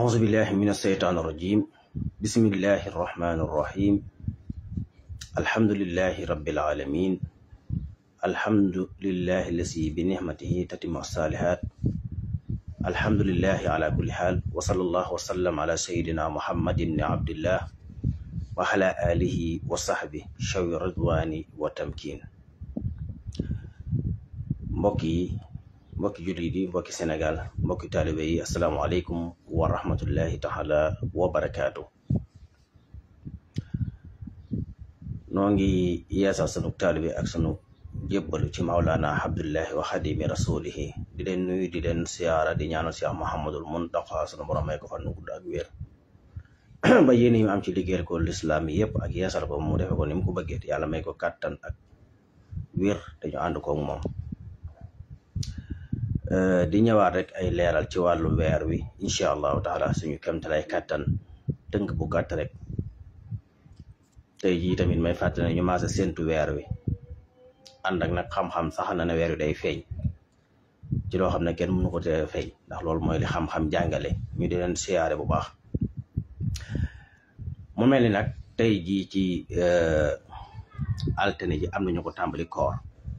أعوذ بالله من الشيطان الرجيم بسم الله الرحمن الرحيم الحمد لله رب العالمين الحمد لله الذي بنعمته تتم الصالحات الحمد لله على كل حال وصلى الله وسلم على سيدنا محمد بن عبد الله وعلى آله وصحبه شوي الرضوان والتمكين mbokk yi mbokki jullit yi mbokki Sénégal mbokki taalibe yi asalaamaaleykum wa rahmatullahi taala wa barakaatu noo ngi yeesal sunu taalibe ak sunu jébbalu ci Maulana Abdullahi wa xadimi rasulihi di leen nuyu di leen siyaara di ñaanal Cheikh Mouhamadul Muntaqa sunu borom may ko fan nu gudd ak wér ba yéen yi am ci liggéeyal ko lislaam yëpp ak yeesal ko mu defe ko ni mu ko bëggee yàlla may ko kàttan ak wér dañu ànd koog moom di ñëwaat rek ay leeral ci wàllu weer wi incha allahu taala suñu kemtalay kàttan tënk bu gàtt rek tey jii tamit may fàttali ne ñu maasa séntu weer wi ànd ak nag xam-xam sax na ne weer wi day feeñ ci loo xam ne kenn mënu ko te feeñ ndax loolu mooy li xam-xam jàngale ñu di leen siyaare bu baax mu mel ni nag tey jii ci altine ji am nañu ko tàmbali koor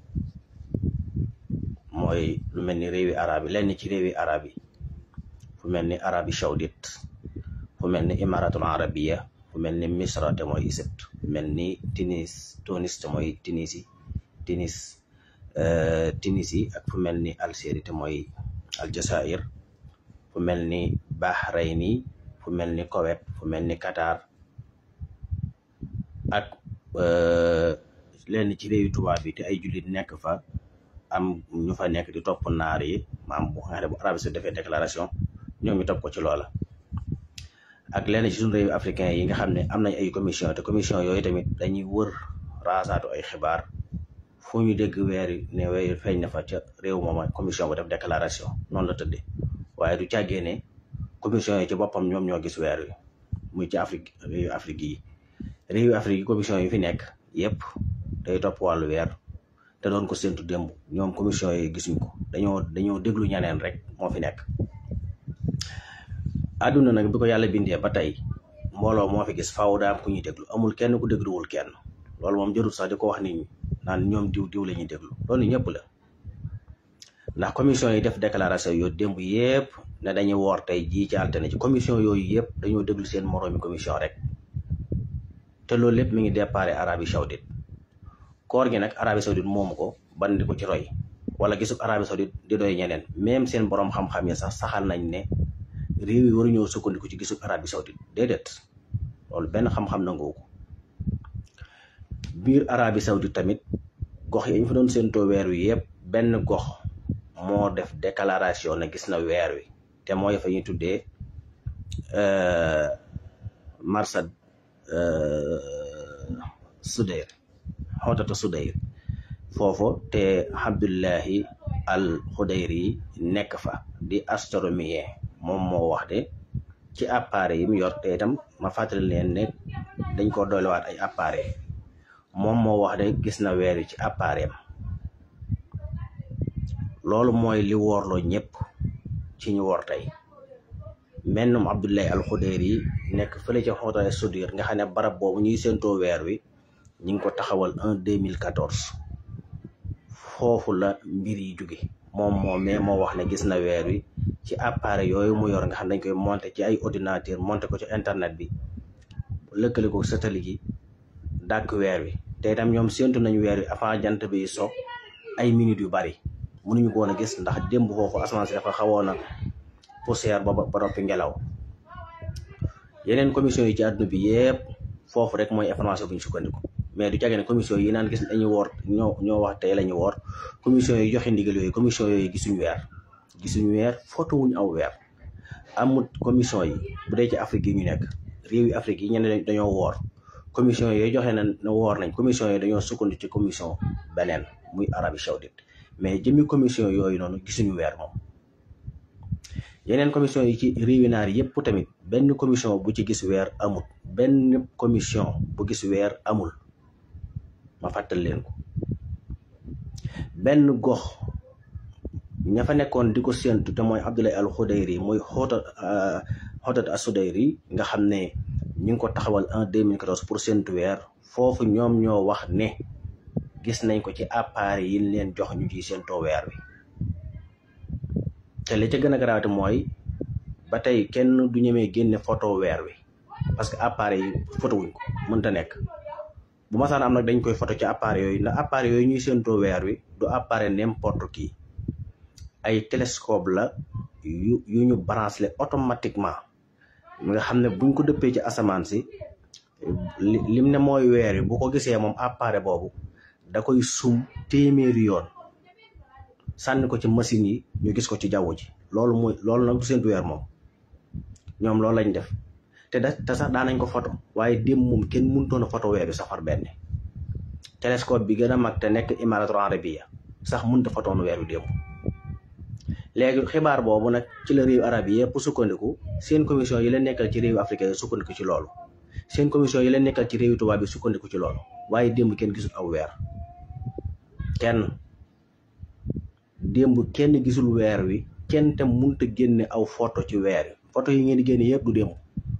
mooy lu mel ni réewi arab yi lenn ci réewi arab yi fu mel ni arabi saoudite fu mel ni imaratul arabiya fu mel ni misra te mooy Égypte fu mel ni tunis tunis te mooy tunisi tunis tunisi ak fu mel ni algérie te mooy aljazair fu mel ni bahrayni fu mel ni Koweït fu mel ni Qatar ak lenn ci réewi tubaab bi te ay jullit nekk fa am ñu fa nekk di topp naar yi maam bu nga xam ne bu Arabie Saoudite defee déclaration ñoom ñu topp ko ci loola ak lenn ci suñu réew africain yi nga xam ne am nañ ay commission te commission yooyu tamit dañuy wër raasaatu ay xibaar fu ñu dégg weer ne weer feeñ na fa ca réew mooma commission bu def déclaration noonu la tëddee waaye du càggee ne commission yi ci boppam ñoom ñoo gis weer wi muy ci Afrique réewu Afrique yi réewu Afrique yi commission yi fi nekk yépp day topp wàllu weer te doon ko séntu démb ñoom commission yi gisuñ ko dañoo dañoo déglu ñaneen rek moo fi nekk àdduna nag bi ko yàlla bindee ba tey mbooloo moo fi gis faaw daa am ku ñuy déglu amul kenn ku dégluwul kenn loolu moom jarul sax di ko wax nit ñi naan ñoom diw diw la ñuy déglu loolu ñëpp la ndax commission yi def déclaration yooyu démb yépp ne dañuy woor tey jii ci altine ci commission yooyu yëpp dañoo déglu seen moroomi commission rek te loolu lépp mi ngi déparé Arabie Saoudite koor gi nag Arabie Saoudite moomu ko ban di ko ci roy wala gisu Arabie Saoudite di doy ñeneen même seen borom xam-xam yi sax saxal nañ ne réew yi waruñoo sukkandiku ci gisu Arabie Saoudite déedéet loolu benn xam-xam nangoo ko biir Arabie Saoudite tamit gox yi ñu fa doon séentoo weer wi yëpp benn gox moo def déclaration ne gis na weer wi te mooy fa ñuy tuddee marsad Sudayr xootata Sudayr foofu te Abdullahi al Xudayri nekk fa di astronomien moom moo wax de ci appareil yi mu yor te itam ma fàttali leen ne dañ ko doolewaat ay appareil moom moo wax de gis na weer wi ci appareil am loolu mooy li woorloo ñëpp ci ñu woor tey mennum Abdullahi al Xudayri nekk fële ca xootata Sudayr nga xam ne barab boobu ñuy séentoo weer wi ñi ngi ko taxawal en 2014 foofu la mbir yi jóge moom moo mais moo wax ne gis na weer wi ci appareil yooyu mu yor nga xam dañ koy monter ci ay ordinateur monter ko ci internet bi lëkkale ko satellite yi dàkk weer wi te itam ñoom séentu nañ weer wi avant jant bi so ay minutes yu bari mënuñu ko woon a gis ndax démb foofu asamaan si dafa xawoon a poussière ba ba noppi ngelaw yeneen commission yi ci àdduna bi yëpp foofu rek mooy information bu ñu sukkandiku mais du jage ne commission yi naan gis dañuy woor ñoo ñoo wax tey la ñu woor commission yi joxe ndigal yooyu commission yooyu gisuñu weer gisuñu weer photo wuñu aw weer amul commission yi bu dee ci Afrique yi ñu nekk réew yi Afrique yi ñenn dañoo woor commission yooyu joxe na ne woor nañ commission yi dañoo sukkandiku ci commission beneen muy Arabie Saoudite mais jëmmi commission yooyu noonu gisuñu weer moom yeneen commission yi ci réewi naar yëpp tamit benn commission bu ci gis weer amul benn commission bu gis weer amul ma fàttal leen ko benn gox ña fa nekkoon di ko séentu te mooy Abdoulaye al Xudayri muy xoota Houdat Assoudairi nga xam ne ñu ngi ko taxawal en 2014 pour séntu weer foofu ñoom ñoo wax ne gis nañ ko ci appareil yi leen jox ñu ciy séntoo weer wi te li ca gën a garaawate mooy ba tey kenn du ñemee génne photo weer wi parce que appareil yi photo wuñ ko mënta nekk bu masaan am nag dañ koy photo ci appareil yooyu ndax appareil yooyu ñuy séentoo weer wi du appareil n'importe qui ay télescope la yu yu ñu branché automatiquement nga xam ne buñ ko dëppee ci asamaan si lim ne mooy weer wi bu ko gisee moom appareil boobu da koy sum téeméeri yoon sànni ko ci machine yi ñu gis ko ci jaww ji loolu mooy loolu nag du séentu weer moom ñoom loolu lañ def te da te sax daanañ ko photo waaye démb moom kenn mënutoon a photo weer bi safar benn télescope bi gën a mag te nekk Imaratul Arabiya sax mënut a photoon weer bi démb léegi xibaar boobu nag ci la réew arab yi yëpp sukkandiku seen commission yi leen nekkal ci réew africain yi sukkandiku ci loolu seen commission yi leen nekkal ci réew tubaab bi sukkandiku ci loolu waaye démb kenn gisul aw weer kenn démb kenn gisul weer wi kenn te mënut a génne aw photo ci weer wi photo yi ngeen di génne yëpp du démb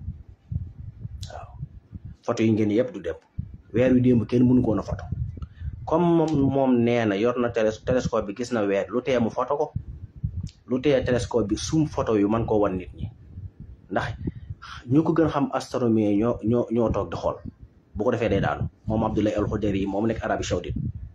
waaw photo yi ngeen yëpp du démb weer wi démb kenn mënu koon a photo comme moom moom nee na yor na télescope bi gis na weer lu tee mu photo ko lu tee télescope bi sum photo yu mën koo wan nit ñi ndax ñu ko gën xam astronomie ñoo ñoo ñoo toog di xool bu ko defee day daanu moom Abdoulaye Al Khoudary yi moom nekk Arabie Saoudite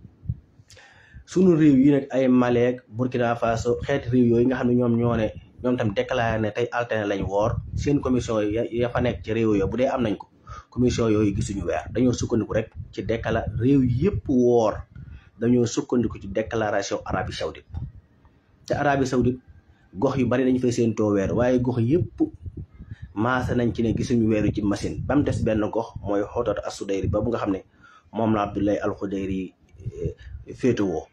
sunu réew yi nag ay Mali Burkina Faso xeeti réew yooyu nga xam ne ñoom ñoo ne ñoom tam déclaré ne tey alterné lañ woor seen commission ya fa nekk ci réew yo bu dee am nañ ko commission yooyu gisuñu weer dañoo sukkandiku rek ci décla réew yëpp woor dañoo sukkandiku ci déclaration Arabie Saoudite te Arabie Saoudite gox yu bari dañu fay seen too weer waaye gox yëpp maase nañ ci ne gisuñu weeru ci machine ba mu des benn gox mooy Houdat Assoudairi ba bu nga xam ne moom la Abdoulaye Al Khoudary féetewoo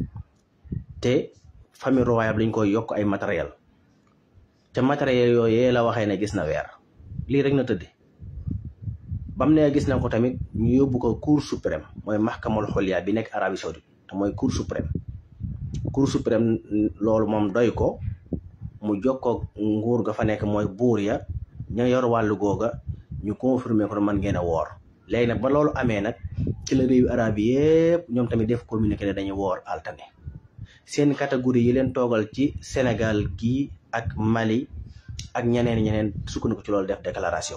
te famille royale lañ koy yokk ay matériel te matériel yooyu la waxee ne gis na weer lii rek na tëdde bam ne gis na ko tamit ñu yóbbu ko cour suprême mooy mahkamal xoliya bi nekk Arabie Saoudite te mooy cour suprême cour suprême loolu moom doy ko mu jokkoo nguur ga fa nekk mooy buur ya ña yor wàllu googa ñu confirmer ko man ngeen a woor léegi nag ba loolu amee nag ci la réewu arab yi yëpp ñoom tamit def communiqué ne dañuy woor altane seen catégorie yi leen toogal ci Sénégal gii ak Mali ak ñeneen ñeneen sukkandiku ci loolu def déclaration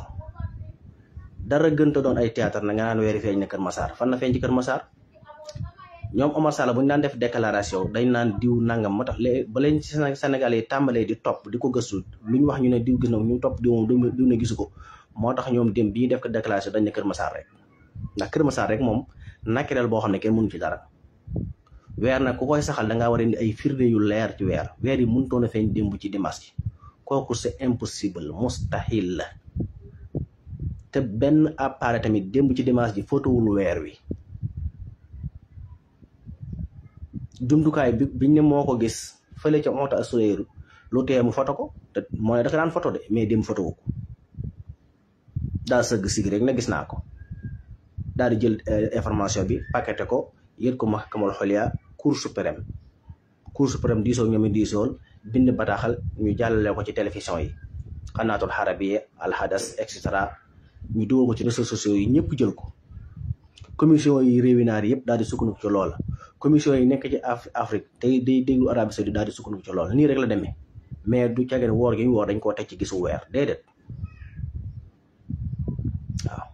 dara gënta doon ay théâtre na nga naan weeri feeñ na Kër Massar fan na feeñ ci Kër Massar ñoom Omar Sall bu ñu daan def déclaration dañ naan diw nangam moo tax léegi ba leen ci Sénégal yi tàmbalee di topp di ko gëstu lu ñu wax ñu ne diw gis na ñu topp diw moom diw ne gisu ko moo tax ñoom dem bi ñu def ko déclaration dañ ne Kër Massar rek ndax Kër Massar rek moom naturel boo xam ne kenn mënu ci dara weer nag ku koy saxal da ngaa war a indi ay firnde yu leer ci weer weer yi mënutoon a feeñ démb ci dimanche kooku c'est impossible mustahil la te benn appareil tamit démb ci dimanche ji fotowul weer wi jumtukaay bi biñ ne moo ko gis fële ca Houdat Assoudairi lu tee mu foto ko te moo ne dafa daan foto de mais démb fotowu ko daal sëgg sig rek na gis naa ko daal di jël information bi paqueté ko yët ko mahkamal xoliya cour suprême cour suprême diisoo ñoomi diisool bind bataaxal ñu jàllale ko ci télévision yi xanaatul xarabiye alhadas et cetera ñu dugal ko ci réseaux sociaux yi ñëpp jël ko commission yi réewi naar yëpp daal di sukkandiku ci loola commission yi nekk ci Afrique tey day déglu Arabie Saoudite daal di sukkandiku ci loola nii rek la demee mais du cageen woor gi ñu woor dañ koo teg ci gisu weer déedéet waaw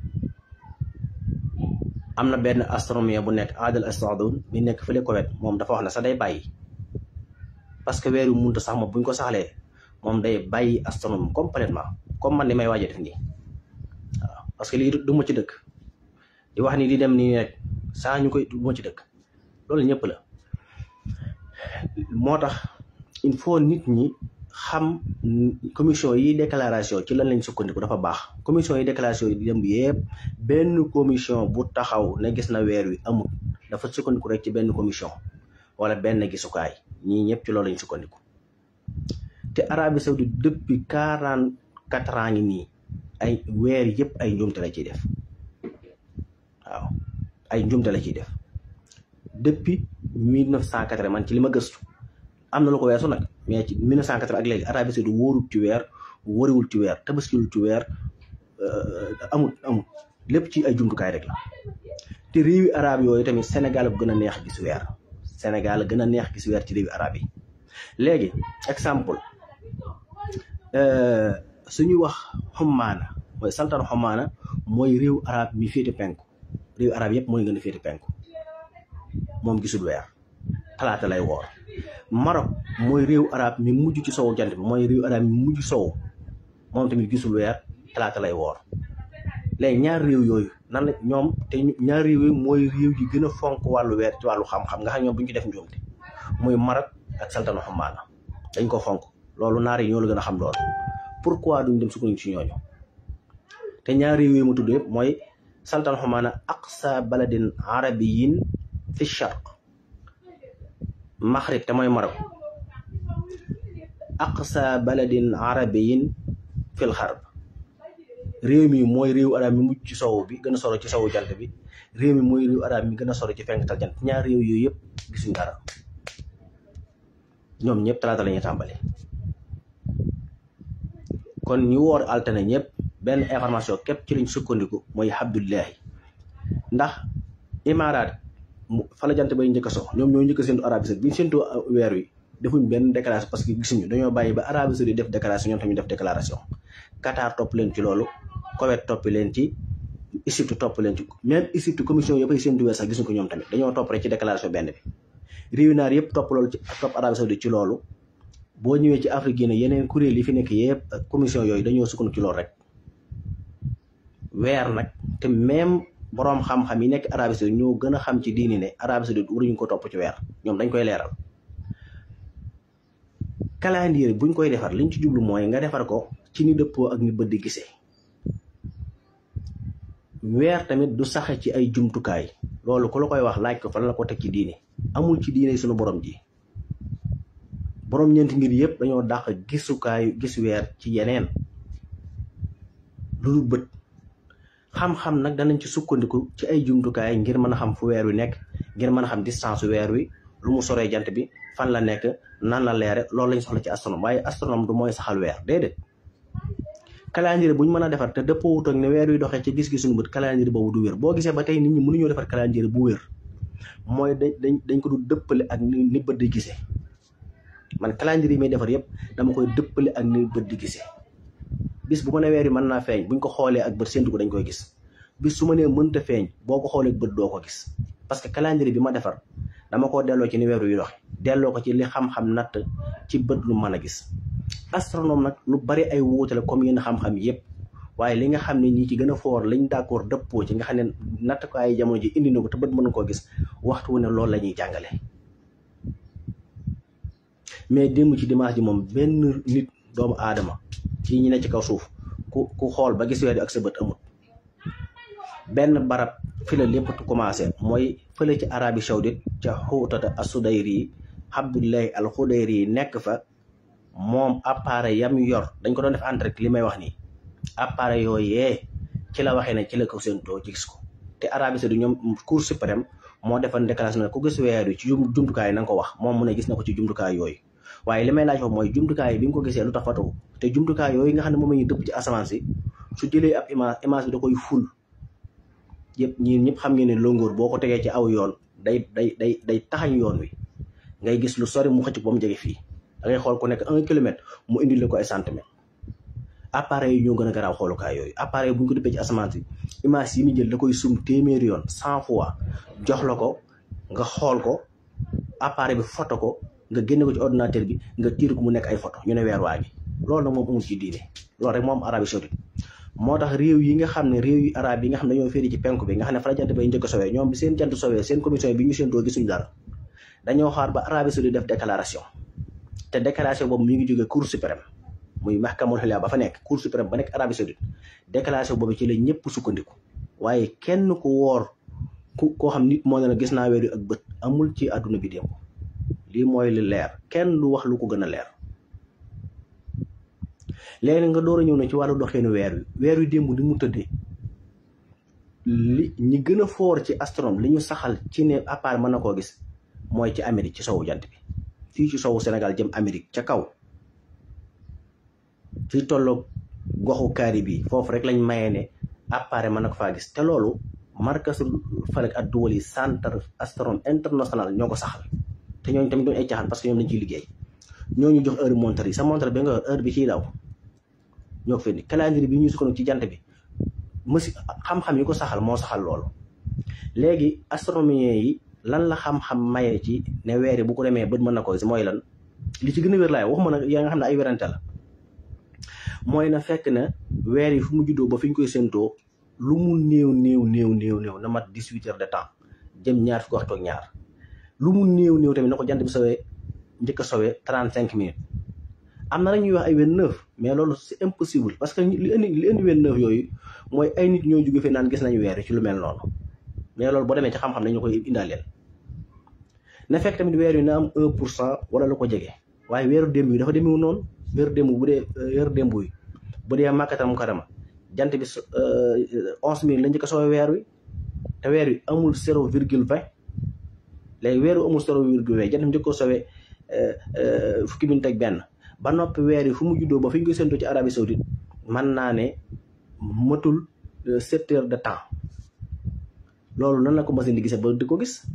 am na benn astronomie bu nekk Adel Assadoun bi nekk fële Koweït moom dafa wax ne sax day bàyyi parce que weer yu munta sax ma buñ ko saxlee moom day bàyyi astronome complètement comme man ni may waaje def nii waaw parce que lii du ma ci dëkk di wax ni di dem nii rek saa ñu koy du ma ci dëkk loolu ñëpp la moo tax il faut nit ñi xam commission yi déclaration ci lan lañ sukkandiku dafa baax commission yi déclaration yi dem yëpp benn commission bu taxaw ne gis na weer wi amul dafa sukkandiku rek ci benn commission wala benn gisukaay ñii ñëpp ci loolu lañ sukkandiku te Arabie Saoudite depuis quarante quatre ans ngi nii ay weer yëpp ay njuumte la ciy def waaw ay njuumte la ciy def depuis mille neuf cent quatre man ci li ma gëstu am na lu ko weesu nag mais ci mille neuf cent quatre ak léegi Arabie Saoudite wóorut ci weer wariwul ci weer tabaskiwul ci weer amul amul lépp ci ay jumtukaay rek la te réewi arab yooyu tamit Sénégal bu gën a neex gis weer Sénégal gën a neex gis weer ci réewi arab yi léegi exemple suñu wax xummaana mooy saltan xummaana mooy réew arab mi féete penku réew arab yëpp mooy gën a féete penku moom gisul weer talaata lay woor Maroc mooy réew arab mi mujj ci sowu jant bi mooy réew arab mi mujj sowu moom tamit gisul weer talaata lay woor léegi ñaar réew yooyu nan la ñoom te ñaar réew yooyu mooy réew yi gën a fonk wàllu weer ci wàllu xam-xam nga xam ñoom bu ñu ci def njuumte muy Maroc ak saltanu xammaana dañ ko fonk loolu naar yi ñoo la gën a xam loolu pourquoi duñ dem sukkandiku ci ñooñu te ñaar réew yooyu ma tudd yëpp mooy saltanu xammaana aqsa baladin arabiyin fi sharq maxrib te mooy Maroc aqsa baladin arabiyin fil xarb réew mi mooy réew arab mi mujj ci sow bi gën a soro ci sowu jant bi réew mi mooy réew arab mi gën a soro ci fenkatal jant ñaar réew yooyu yëpp gisuñ dara ñoom ñëpp talaata la ñuy tàmbali kon ñu woor altine ñëpp benn information képp ci lañ sukkandiku mooy Abdullahi ndax imaaraat fa la jant bay njëkk a so ñoom ñoo njëkk a séntu Arabie Saoudite bi ñu séntu weer wi defuñ benn déclaration parce que gisuñu dañoo bàyyi ba Arabie Saoudite def déclaration ñoom tamit def déclaration Qatar topp leen ci loolu Koweït topp leen ci Égypte topp leen ci même Égypte commission yëpp ay séntu weer sax gisuñ ko ñoom tamit dañoo topp rek ci déclaration benn bi réew naar yëpp topp loolu ci topp Arabie Saoudite ci loolu boo ñëwee ci Afrique yi yeneen kuréel yi fi nekk yëpp commission yooyu dañoo sukkandiku ci loolu rek weer nag te même boroom xam-xam yi nekk Arabie Saoudite ñoo gën a xam ci diini ne Arabie Saoudite waruñu ko topp ci weer ñoom dañ koy leeral calendrier buñ koy defar liñ ci jublu mooy nga defar ko ci ni dëppoo ak ni bët di gisee weer tamit du saxe ci ay jumtukaay loolu ku la koy wax laaj ko fan la ko teg ci diine amul ci diine suñu borom ji borom ñeenti ngir yëpp dañoo dàq gisukaayu gis weer ci yeneen lu dul bët xam-xam nag danañ ci sukkandiku ci ay jumtukaay ngir mën a xam fu weer wi nekk ngir mën a xam distance weer wi lu mu soree jant bi fan la nekk nan la leere loolu lañ soxla ci astronome waaye astronome du mooy saxal weer déedéet calendrier bu ñu mën a defar te dëppoo wut ak ne weer wi doxee ci gis-gis suñu bët calendrier boobu du wér boo gisee ba tey nit ñi mënuñoo defar calendrier bu wér mooy dañ dañ dañ ko du dëppale ak ni ni bët di gisee man calendrier yi may defar yëpp dama koy dëppale ak ni bët di gisee bis bu ma ne weer yi mën naa feeñ buñ ko xoolee ak bët séntu ko dañ koy gis bis su ma nee mënta feeñ boo ko xoolee ak bët doo ko gis parce que calendrier bi ma defar dama ko delloo ci ni weer wi doxe delloo ko ci li xam-xam natt ci bët lu mën a gis astronome nag lu bari ay wuute la comme yenn xam-xam yëpp waaye li nga xam ne ñi ci gën a foor liñ d'accord dëppoo ci nga xam ne natt ko ay jamono ji indi na ko te bët mën koo gis waxtu wu ne loolu la ñuy jàngale mais démb ci dimanche ji moom benn nit doomu aadama ci ñi ne ci kaw suuf ku ku xool ba gis weer ak sa bët amut benn barab fi la lépp commencé mooy fële ci Arabie Saoudite ca xuutata asudayri yi Abdullahi al Xudayri yi nekk fa moom appareil yam yor dañ ko doon def en direct li may wax nii appareil yooyee ci la waxee ne ci la ko séentoo ci gis ko te Arabie Saoudite ñoom Cour suprême moo defoon déclaration ne ku gis weer wi ci jumtukaay na nga ko wax moom mu ne gis na ko ci jumtukaay yooyu waaye li may laaj foofu mooy jumtukaay bi nga ko gisee lu tax fatawu te jumtukaay yooyu nga xam ne moom la ñuy dëpp ci asamaan si su jëlee ab image image bi da koy ful yëpp ñii ñëpp xam ngeen ne longoor boo ko tegee ci aw yoon day day day day taxañ yoon wi ngay gis lu sori mu xëcc ba mu jege fii da ngay xool ku nekk un kilomètre mu indil la ko ay centimètres appareil yi ñoo gën a garaaw xoolukaay yooyu appareil bu ñu ko dëppee ci asamaan si image yi muy jël da koy sum téeméeri yoon cent fois jox la ko nga xool ko appareil bi photo ko nga génne ko ci ordinateur bi nga tiir ko mu nekk ay photo ñu ne weer waa ngi loolu nag moom amul ci diine loolu rek moom Arabie Saoudite moo tax réew yi nga xam ne réew yu arab yi nga xam ne dañoo féeri ci penku bi nga xam ne fa la jant bay njëkk a sowee ñoom bi seen jant sowee seen commission bi ñu seen doo gisuñu dara dañoo xaar ba Arabie Saoudite def déclaration te déclaration boobu mi ngi jógee Cour suprême muy mahkamul xilaa ba fa nekk Cour suprême ba nekk Arabie Saoudite déclaration boobu ci la ñëpp sukkandiku waaye kenn ku woor ku koo xam nit moo ne la gis naa weer yu ak bët amul ci àdduna bi démb lii mooy li leer kenn du wax lu ko gën a leer léegi nga door a ñëw na ci wàllu doxeenu weer wi weer wi démb ni mu tëddee li ñi gën a foor ci astronome li ñu saxal ci ne appareil mën na koo gis mooy ci Amérique ci sowu jant bi fii ci sowu Sénégal jëm Amérique ca kaw fi tolloog goxu kaari bi foofu rek lañ mayee ne appareil mën na ko faa gis te loolu markasul falak ak duwal yi centre astronome international ñoo ko saxal te ñooñu tamit doon ay caaxaan parce que ñoom dañ ciy liggéey ñooñu jox heure montre yi sa montre bi nga yor heure bi ciy daw ñoo ko fi indi calendrier bi ñu sukkandiku ci jant bi mësi xam-xam yi ko saxal moo saxal loolu léegi astronomie yi lan la xam-xam mayee ci ne weer yi bu ko demee bët mën na ko gis mooy lan li ci gën a wér laay waxuma nag yaa nga xam ne ay werante la mooy na fekk na weer yi fu mu juddoo ba fi ñu koy séentoo lu mu néew néew néew néew néew na mat dix huit heures de temps jëm ñaar fi ko waxtu ak ñaar lu mu néew néew tamit na ko jant bi sowee njëkk a sowee trente cinq minutes am na la ñuy wax ay vingt neuf mais loolu c'est impossible parce que li indi li indi vingt neuf yooyu mooy ay nit ñoo jóge fee naan gis nañu weer yi ci lu mel noonu mais loolu boo demee ci xam-xam dañu koy indaaleel na fekk tamit weer yi na am un pour cent wala lu ko jege waaye weeru démb yi dafa demewu noonu weeru démb bu dee weeru démb yi bu dee màkkatal mu karama jant bi onze mille la njëkk a soowee weer wi te weer wi amul zéro virgule vingt léegi weer wi amul zéro virgule vingt jant bi njëkk a soowee fukki minute ak benn ba noppi weer yi fu mu juddoo ba fi ñu koy séentoo ci Arabie Saoudite mën naa ne matul sept heures de temps loolu nan la ko machine di gisee ba di ko gis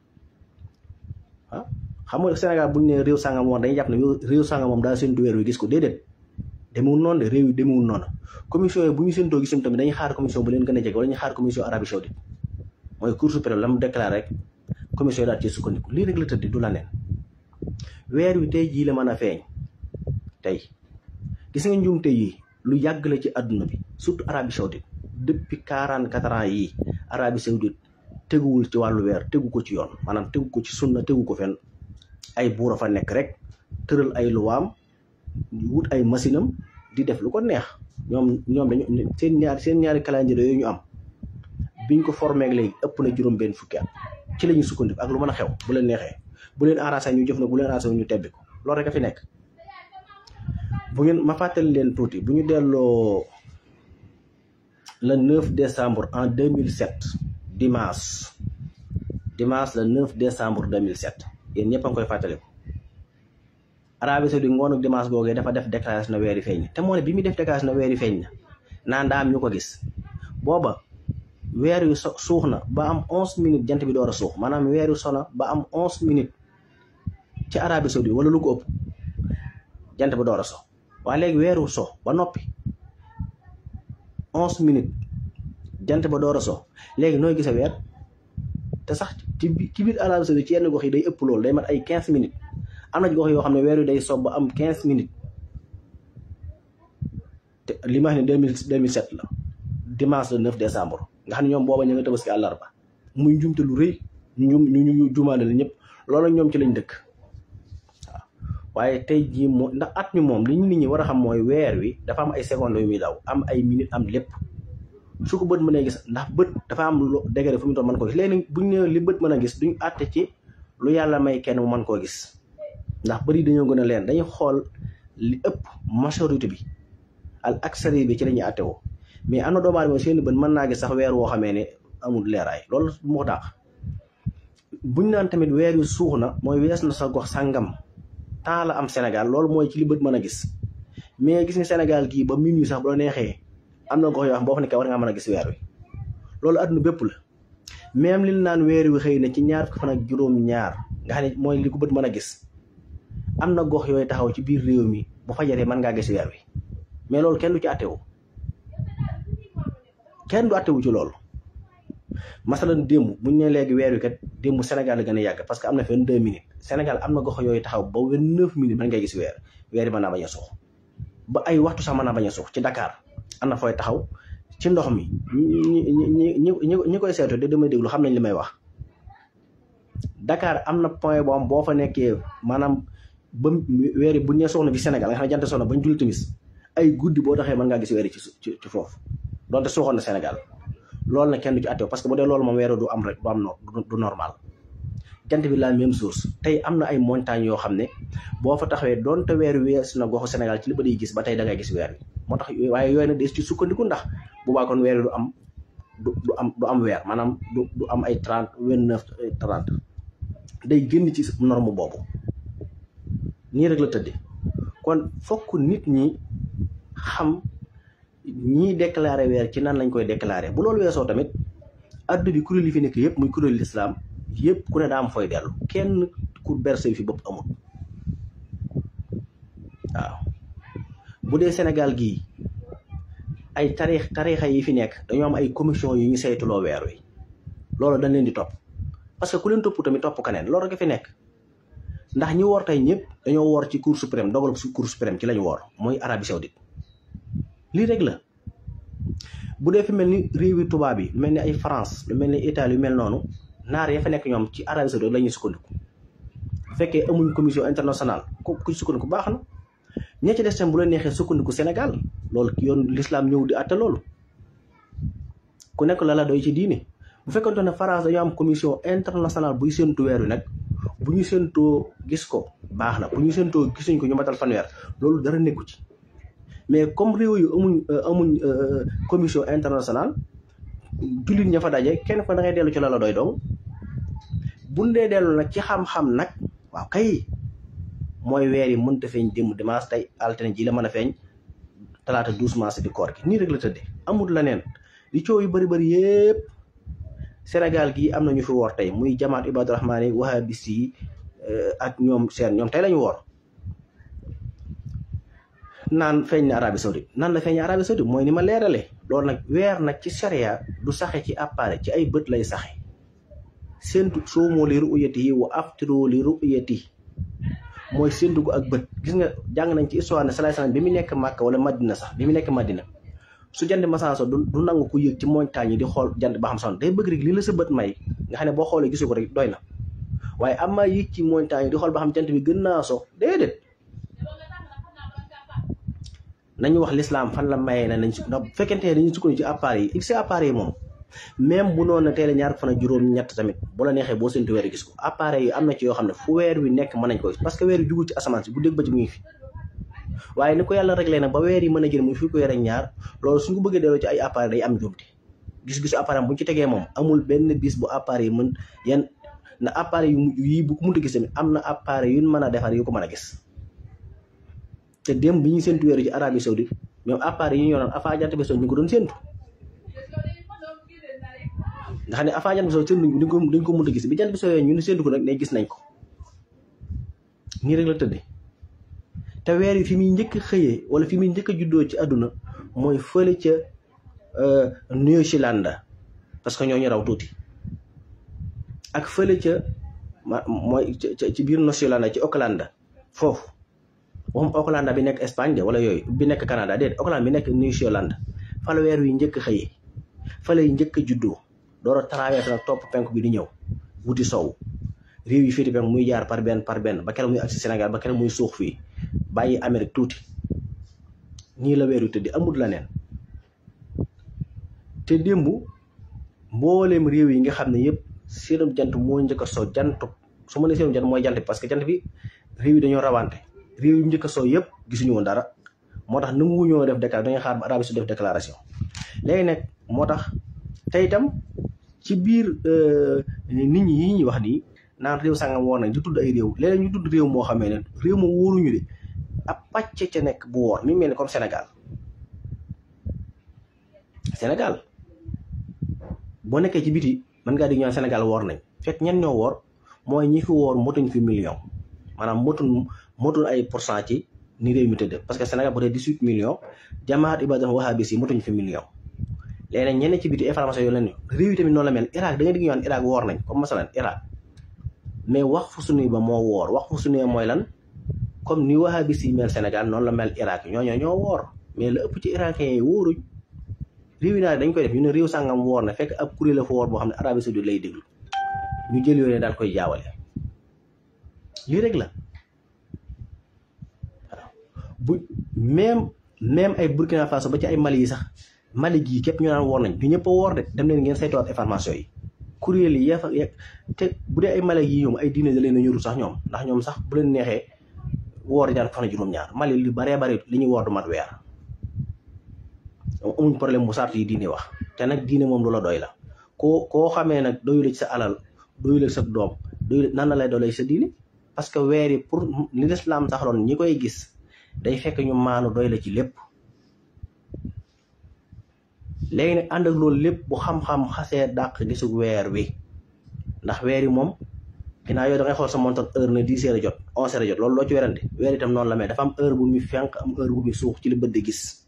ah xam nga Sénégal bu ñu nee réew sangam woon dañuy jàpp ne réew sangam moom daal séntu weer wi gis ko déedéet demewul noonu de réew yi demewul noonu commission yi bu ñu séntoo gisam tamit dañuy xaar commission bu leen gën a jege wala ñu xaar commission Arabie Saoudite mooy Cour suprême la mu déclaré rek commission yi daal ci sukkandiku lii rek la tëdd du la neen weer wi tey jii la mën a feeñ tey gis nga njuumte yi lu yàgg la ci àdduna bi surtout Arabie Saoudite depuis quarante quatre ans yii Arabie Saoudite teguwul ci wàllu weer tegu ko ci yoon maanaam tegu ko ci sunna tegu ko fenn ay buur a fa nekk rek tëral ay luwaam wut ay machine am di def lu ko neex ñoom ñoom dañu seen ñaari seen ñaari calendrier yooyu ñu am biñ ko formé ak léegi ëpp na juróom benn fukki at ci la ñuy sukkandiku ak lu mën a xew bu leen neexee bu leen arrangé ñu jëf na bu leen arrangé ñu tebbi ko loolu rek a fi nekk bu ngeen ma fàttali leen tuuti bu ñu delloo le 9 décembre en 2007 dimanche dimanche le 9 décembre 2007 yéen ñëpp a ngi koy fàttaliku Arabie Saoudite ngoonu dimanche googee dafa def déclaration na weeri feeñ te moo ne bi muy def déclaration na weeri feeñ na naan daa am ñu ko gis booba weer wi so suux na ba am onze minutes jant bi door a suux maanaam weer wi sona ba am onze minutes ci Arabie Saoudite wala lu ko ëpp jant bi door a so waaye léegi weeru so ba noppi onze minutes jant ba door a so léegi nooy gisa weer te sax ci ci biir Arabie Saoudite ci yenn gox yi day ëpp loolu day mat ay quinze minutes am na gox yoo xam ne weer wi day so ba am quinze minutes te li ma wax ne deux mille deux mille sept la dimanche le neuf décembre nga xam ne ñoom booba ñu nga tabaski àllarba muy njumte lu rëy ñu ñu ñu jumaale la ñëpp loolu ñoom ci lañ dëkk waaw waaye tey jii moo ndax at mi moom li ñu nit ñi war a xam mooy weer wi dafa am ay secondes yu muy daw am ay minutes am lépp su ko bët mënee gis ndax bët dafa am lu degré fu mu toll mën koo gis léegi buñ ne li bët mën a gis duñ àtte ci lu yàlla may kenn mu mën koo gis ndax bëri dañoo gën a leen dañuy xool li ëpp majorité bi al aksari bi ci la ñuy àtte woo mais am na doomu aadama seen bët mën naa gis sax weer woo xamee ne amul leeraay loolu moo tax buñ naan tamit weer wi suux na mooy wees na sa gox sàngam temps la am Sénégal loolu mooy ci li bët mën a gis mais gis nga Sénégal gii ba minuit sax bu la neexee am na gox yoo xam boo fa nekkee war ngaa mën a gis weer wi loolu àdduna bépp la même li naan weer wi xëy na ci ñaar fukki fan ak juróom-ñaar nga xam ne mooy li ko bët mën a gis am na gox yooyu taxaw ci biir réew mi bu fajaree mën ngaa gis weer wi mais loolu kenn du ci àttewu kenn du àttewu ci loolu masalan démb buñ ne léegi weer wi kat démb Sénégal la gën a yàgg parce que am na fi vingt deux minutes Sénégal am na gox yooyu taxaw ba vingt neuf minutes mën ngay gis weer weer yi mën naa bañ a suux ba ay waxtu sax mën naa bañ a suux ci Dakar am na fooy taxaw ci ndox mi ñi ñi ñi ñi koy seetu de damay déglu xam nañ li may wax Dakar am na point boo am boo fa nekkee maanaam ba weer yi bu ñu nee soxna fi Sénégal nga xam ne jant soxna bañ julli timis ay guddi boo taxee mën ngaa gis weer yi ci ci foofu donte suuxoon na Sénégal loolu nag kenn du ci àttew parce que bu dee loolu moom weeru du am rek du am du normal jant bi la même chose tey am na ay montagnes yoo xam ne boo fa taxawee donte weer wees na goxu Sénégal ci li ba di gis ba tey da ngay gis weer wi moo tax waaye yooyu nag des ci sukkandiku ndax bu baa kon weer wi du am du du am du am weer maanaam du du am ay trente vingt neuf trente day génn ci norme boobu nii rek la tëddee kon fokk nit ñi xam ñiy déclaré weer ci nan lañ koy déclaré bu loolu weesoo tamit addu bi kuréel yi fi nekk yëpp muy kuréel lislaam yëpp ku ne daa am fooy dellu kenn ku berse fi bopp amul waaw bu dee Sénégal gii ay tarix tarixa yi fi nekk dañoo am ay commission yu ñu saytuloo weer wi loolu dañ leen di topp parce que ku leen topp tamit topp keneen loolu rek fi nekk ndax ñi woor tey ñëpp dañoo woor ci cour suprême dogal su cour suprême ci lañu woor mooy Arabie Saoudite lii rek la bu dee fi mel ni réewi tubaab yi lu mel ni ay France lu mel ni Italie yu mel noonu naar ya fa nekk ñoom ci Arabie Saoudite la ñuy sukkandiku bu fekkee amuñ commission internationale ku ku sukkandiku baax na ña ci des tam bu la neexee sukkandiku Sénégal loolu yoon l'islam ñëw di àtte loolu ku nekk la la doy ci diine bu fekkonte ne France dañoo am commission internationale buy séntu weer wi nag bu ñu séntoo gis ko baax na bu ñu séntoo gisuñ ko ñu matal fanweer loolu dara nekku ci mais comme réew yu amuñ amuñ commission internationale jullit ña fa daje kenn ko da ngay dellu ci la la doy dong bu dee dellu nag ci xam-xam nag waaw kay mooy weer yi mënta feeñ démb dimanche tey altine ji la mën a feeñ talaata douze mars di koor gi nii rek la tëddee amul la neen li coow yu bëri bëri yépp Sénégal gii am na ñu fi woor tey muy jamaat ibadu rahmaan yi wahabis yi ak ñoom seen ñoom tey lañu woor naan feeñ na Arabie Saoudite nan la feeñ na Arabie Saoudite mooy ni ma leerale loolu nag weer nag ci sharia du saxe ci appareil ci ay bët lay saxe séntu soomoo li ru'yati yi wa aftiru li ru'yati mooy séntu ko ak bët gis nga jàng nañ ci histoire ne salaay salaam bi mu nekk Màkka wala Madina sax bi mu nekk Madina su jant masanso du du nangu ku yëg ci montagne yi di xool jant ba xam son day bëgg rek li la sa bët may nga xam ne boo xoolee gisu ko rek doy na waaye am maa yëg ci montagne yi di xool ba xam jant bi gën naa so déedéet nañu wax l'islam fan la mayee na nañ su ndax bu fekkente ne dañuy sukkandiku ci appareil yi ci appareil yi moom même bu noonu teel a ñaar fan ak juróom ñett tamit bu la neexee boo séntu weer gis ko appareil yi am na ci yoo xam ne fu weer wi nekk mën nañ ko gis parce que weer wi jugul ci asamaan si bu dégg ba ci mu ngi fi waaye ni ko yàlla réglé nag ba weer yi mën a jël muy fii ko weer ak ñaar loolu suñ ko bëggee delloo ci ay appareil day am njuumte gis-gisu appareil bu ñu ci tegee moom amul benn bis bu appareil yi mën yan na appareil yu mujj yii bu ko mënta gis tamit am na appareil yu mën a defar yu ko mën a gis te démb bi ñuy séntu weer ci Arabie Saoudite ñoom appareil yi ñu yoroon afa jant bi so ñu ko doon séntu nga xam ne afa jant bi so séntu dañ ko dañ ko mënta gis bi jant bi sooyee ñu ne séntu ko nag ne gis nañ ko nii rek la tëddee te weer yi fi muy njëkk a xëyee wala fi muy njëkk a juddoo ci àdduna mooy fële ca New Zealand parce que ñoo ñu raw tuuti ak fële ca ma mooy ci biir New Zealand ci Auckland foofu waxum Auckland bi nekk Espagne de wala yooyu bi nekk Canada déet Auckland bi nekk New Zealand fa la weer wi njëkk a xëyee fa lay njëkk a juddoo door a traversé nag topp penk bi di ñëw wuti sow réew yi féeti penk muy jaar par benn par benn ba keroog muy agsi Sénégal ba keroog muy suux fii bàyyi Amérique tuuti nii la weeru tëddi amul la neen te démb mbooleem réew yi nga xam ne yëpp seenum jant moo njëkk a soo jantu su ma nee seenum jant mooy jant bi parce que jant bi réew yi dañoo rawante réew yi njëkk a soo yëpp gisuñu woon dara moo tax nangu ñoo def déclaration dañuy xaar ba Arabie Saoudite def déclaration léegi nag moo tax te itam ci biir nit ñi yi ñuy wax nii naan réew sangam woor nañ di tudd ay réew léeg-léeg ñu tudd réew moo xamee ne réew ma wóoruñu de ab pàcc ca nekk bu woor mi mel ni comme Sénégal Sénégal boo nekkee ci biti mën ngaa di ñaan Sénégal woor nañ fekk ñen ñoo woor mooy ñi fi woor motuñ fi million maanaam motuñ motuñ ay pourcent ci ni réew mi tëdd parce que Sénégal bu dee dix-huit millions jamaat ibadan wahabis yi motuñ fi million léegi nag ñenn ci biti information yoo leen ni réew yi tamit noonu la mel Irak da nga digg ñaan Irak woor nañ comme masalan Irak mais wax fu sunuy ba moo woor wax fu sunuy mooy lan comme ni wahabis yi mel Sénégal noonu la mel Irak ñooñoo ñoo woor mais la ëpp ci irakien yi wóoruñ réew yi naa dañ koy def ñu ne réew sàngam woor na fekk ab kuréel la fa woor boo xam ne Arabie Saoudite lay déglu ñu jël yooyu daal koy jaawale lii rek la waaw bu même même ay Burkina Faso ba ci ay Mali yi sax Mali gii képp ñu naan woor nañ du ñëpp a woor de dem leen ngeen saytuwaat information yi kuréel yi yafa te bu dee ay Mali yi ñoom ay diine da leen a ñorul sax ñoom ndax ñoom sax bu leen neexee woor ñaar fan juróom-ñaar Mali lu baree bari li ñuy woor du mat weer amuñ problème bu sart yi diine wax te nag diine moom lu la doy la koo koo xamee nag doyul ci sa alal doyul sa doom doyul nan la lay doolay sa diine parce que weer yi pour li lislaam saxloon ñi koy gis day fekk ñu maanu doy la ci lépp léegi nag ànd ak loolu lépp bu xam-xam xasee dàq gisu weer wi ndax weer yi moom ginnaaw yow da ngay xool sa montor heure ne dix heures a jot onze heures a jot loolu loo ci werante weer itam noonu la mais dafa am heure bu muy fenk am heure bu muy suux ci li bët di gis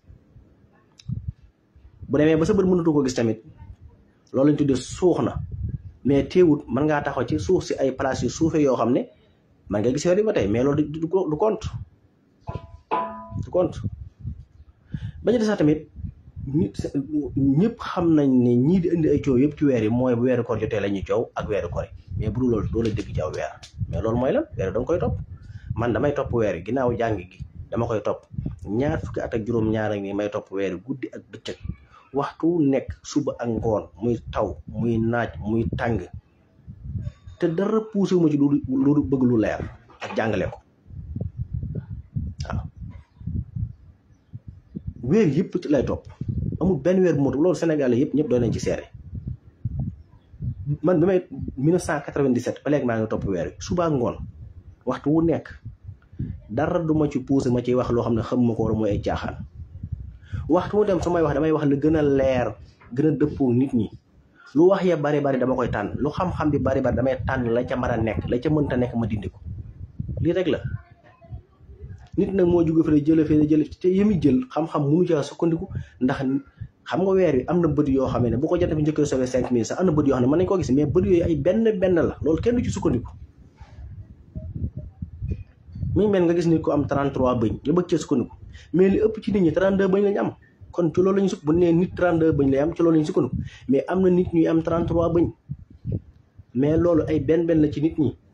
bu demee ba sa bët mënatu ko gis tamit loolu lañ tuddee suux na mais teewut mën ngaa taxaw ci suuf si ay place yu suufee yoo xam ne man nga gis weer yi ba tey mais loolu du du compte du compte ba ñu des sax tamit nit ñëpp xam nañ ne ñii di indi ay coow yëpp ci weer yi mooy bu weeru koor jotee la ñuy coow ak weeru koor mais bu dul loolu doo la dégg ci aw weer mais loolu mooy lan weer yi da nga koy topp man damay topp weer yi ginnaaw jàng gi dama koy topp ñaar fukki at ak juróom-ñaar ak nii may topp weer yi guddi ak bëccëg waxtu nekk suba ak ngoon muy taw muy naaj muy tàng te dara poussé ma ci lu lu bëgg lu leer ak jàngale ko waaw weer yëpp ci lay topp amul benn weer bu motu loolu Sénégalais yëpp ñëpp doon nañ ci seere man bi may 1997 ba léegi maa ngi topp weer wi suba ak ngoon waxtu wu nekk dara du ma ci poussé ma ciy wax loo xam ne xam ma ko war mooy ay caaxaan waxtu mu dem su may wax damay wax la gën a leer gën a dëppoo nit ñi lu wax ya bari bari dama koy tànn lu xam-xam bi bari bari damay tànn la ca mën a nekk la ca mënta nekk ma dindi ko lii rek la nit nag moo jóge fële jële fële jële te yemi jël xam-xam munu caa sukkandiku ndax xam nga weer wi am na bët yoo xam ne bu ko jant bi njëkkee sowee cinq minutes sax am na bët yoo xam ne mën nañ koo gis mais bët yooyu ay benn benn la loolu kenn du ci sukkandiku muy mel nga gis nit ko am 33 bëñ nga bëgg cee sukkandiku mais li ëpp ci nit ñi 32 bëñ lañu am kon ci loolu lañu sukk bu nee nit 32 bëñ lay am ci loolu lañu sukkandiku mais am na nit ñuy am 33 bëñ mais loolu ay benn benn la ci nit ñi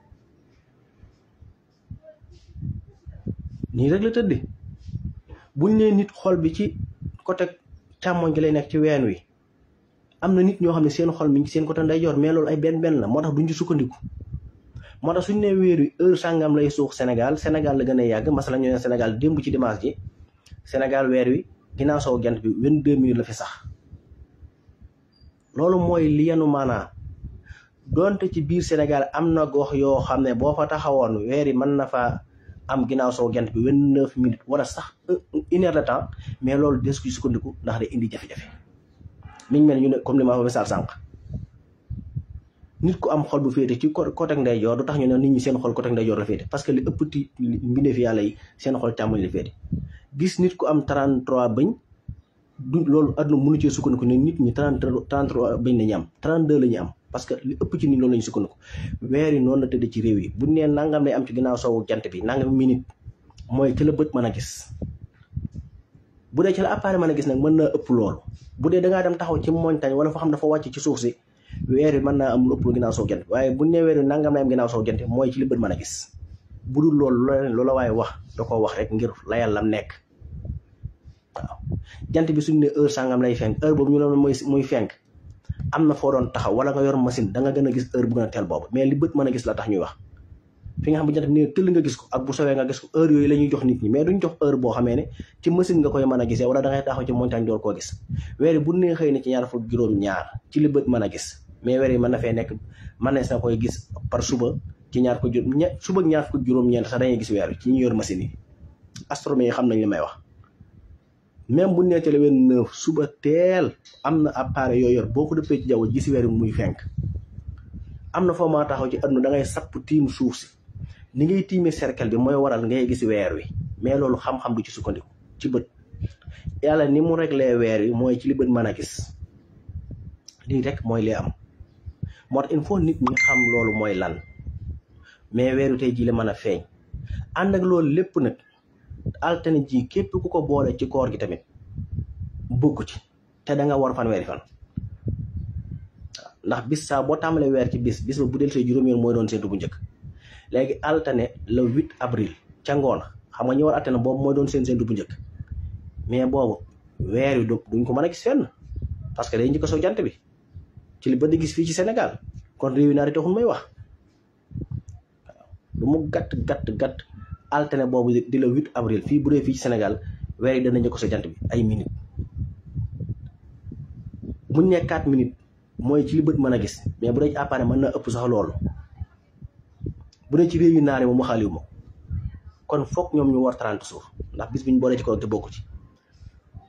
nii rek la tëdde buñ nee nit xol bi ci côté càmmoñ gi lay nekk ci ween wi am na nit ñoo xam ne seen xol mi ngi seen côté ndeyjoor mais loolu ay benn benn la moo tax duñ ci sukkandiku moo tax suñu nee weer wi heure sàngam lay suux Sénégal Sénégal la gën a yàgg masala ñu ne Sénégal démb ci dimanche ji Sénégal weer wi ginnaaw soo gent bi vingt-deux minutes la fi sax loolu mooy li yenu maanaa donte ci biir Sénégal am na gox yoo xam ne boo fa taxawoon weer yi mën na fa am ginnaaw soo gent bi vingt-neuf minutes wala sax une heure de temps mais loolu des ko sukkandiku ndax day indi jafe-jafe mi ngi mel ñu ne comme li ma fa misaal sànq nit ku am xol bu féete ci côté ndeyjoor du tax ñu ne nit ñi seen xol côté ndeyjoor la féete parce que li ëpp ti mbindeef yàlla yi seen xol càmmoñ la féete gis nit ku am 33 bëñ du loolu àdduna mënu cee sukkandiku ne nit ñi 33 bëñ la ñu am 32 la ñu am parce que li ëpp ci nit loolu la ñu sukkandiku weer yi noonu la tëdd ci réew yi bu nee nangam lay am ci ginnaaw soowu jant bi nangam minute mooy ci la bët mën a gis bu dee ci la appareil mën a gis nag mën naa ëpp loolu bu dee da ngaa dem taxaw ci montagne wala foo xam dafa wàcc ci suuf si weer yi mën naa am lu ëpp lu ginnaaw soow jant waaye bu nee weer yi nangam lay am ginnaaw soow jant mooy ci li bët mën a gis bu dul loolu loola waaye wax da ko wax rek ngir layal lam nekk waaw jant bi suñu ne heure sangam lay fenk heure boobu ñu ne mooy muy fenk am na foo doon taxaw wala nga yor machine da nga gën a gis heure bu gën a teel boobu mais li bët mën a gis la tax ñuy wax fi nga xam bu jant bi ne tëll nga gis ko ak bu sowee nga gis ko heure yooyu la ñuy jox nit ñi mais duñ jox heure boo xamee ne ci machine nga koy mën a gisee wala da ngay taxaw ci montagne door koo gis weer yi bu nee xëy na ci ñaar fukk juróom ñaar ci li bët mën a gis mais weer yi mën na fee nekk mën na sa koy gis par suba ci ñaar ko juróom ña suba ñaar fukk juróom-ñeent sax dañuy gis weer wi ci ñu yor machine yi astronomie yi xam nañ li may wax même bu nee télé wenn neuf suba teel am na appareil yooyu yor boo ko dëppee ci jaww ji gis weer wi muy fenk am na foo maa taxaw ci àdduna da ngay sapp tiim suuf si ni ngay tiimee cercle bi mooy waral ngay gis weer wi mais loolu xam-xam du ci sukkandiku ci bët yàlla ni mu réglé weer wi mooy ci li bët mën a gis lii rek mooy li am moo tax il faut nit ñi xam loolu mooy lan mais weer wi tey jii la mën a feeñ ànd ak loolu lépp nag altine ji képp ku ko boole ci koor gi tamit bokku ci te da nga war fan weeri fan ndax bis saa boo tàmbalee weer ci bis bis ba bu del see juróom yoon mooy doon seentu bu njëkk léegi altine le 8 avril ca ngoon xam nga ñu war altine boobu mooy doon seen seentu bu njëkk mais boobu weer wi duñ ko mën a gis fenn parce que day njëkk soo jant bi ci li ba di gis fii ci Sénégal kon réew yi naari taxul may wax waaw lu mu gàtt gàtt gàtt altine boobu di le 8 avril fii bu dee fii ci Sénégal weer yi dana njëkk soo jant bi ay minutes buñ ne 4 minutes mooy ci li bët mën a gis mais bu dee ci appareil mën na ëpp sax loolu bu dee ci réew yu naari moom waxaaliwu ma kon foog ñoom ñu war 30 suuf ndax bis bi ñu boolee ci kaw te bokku ci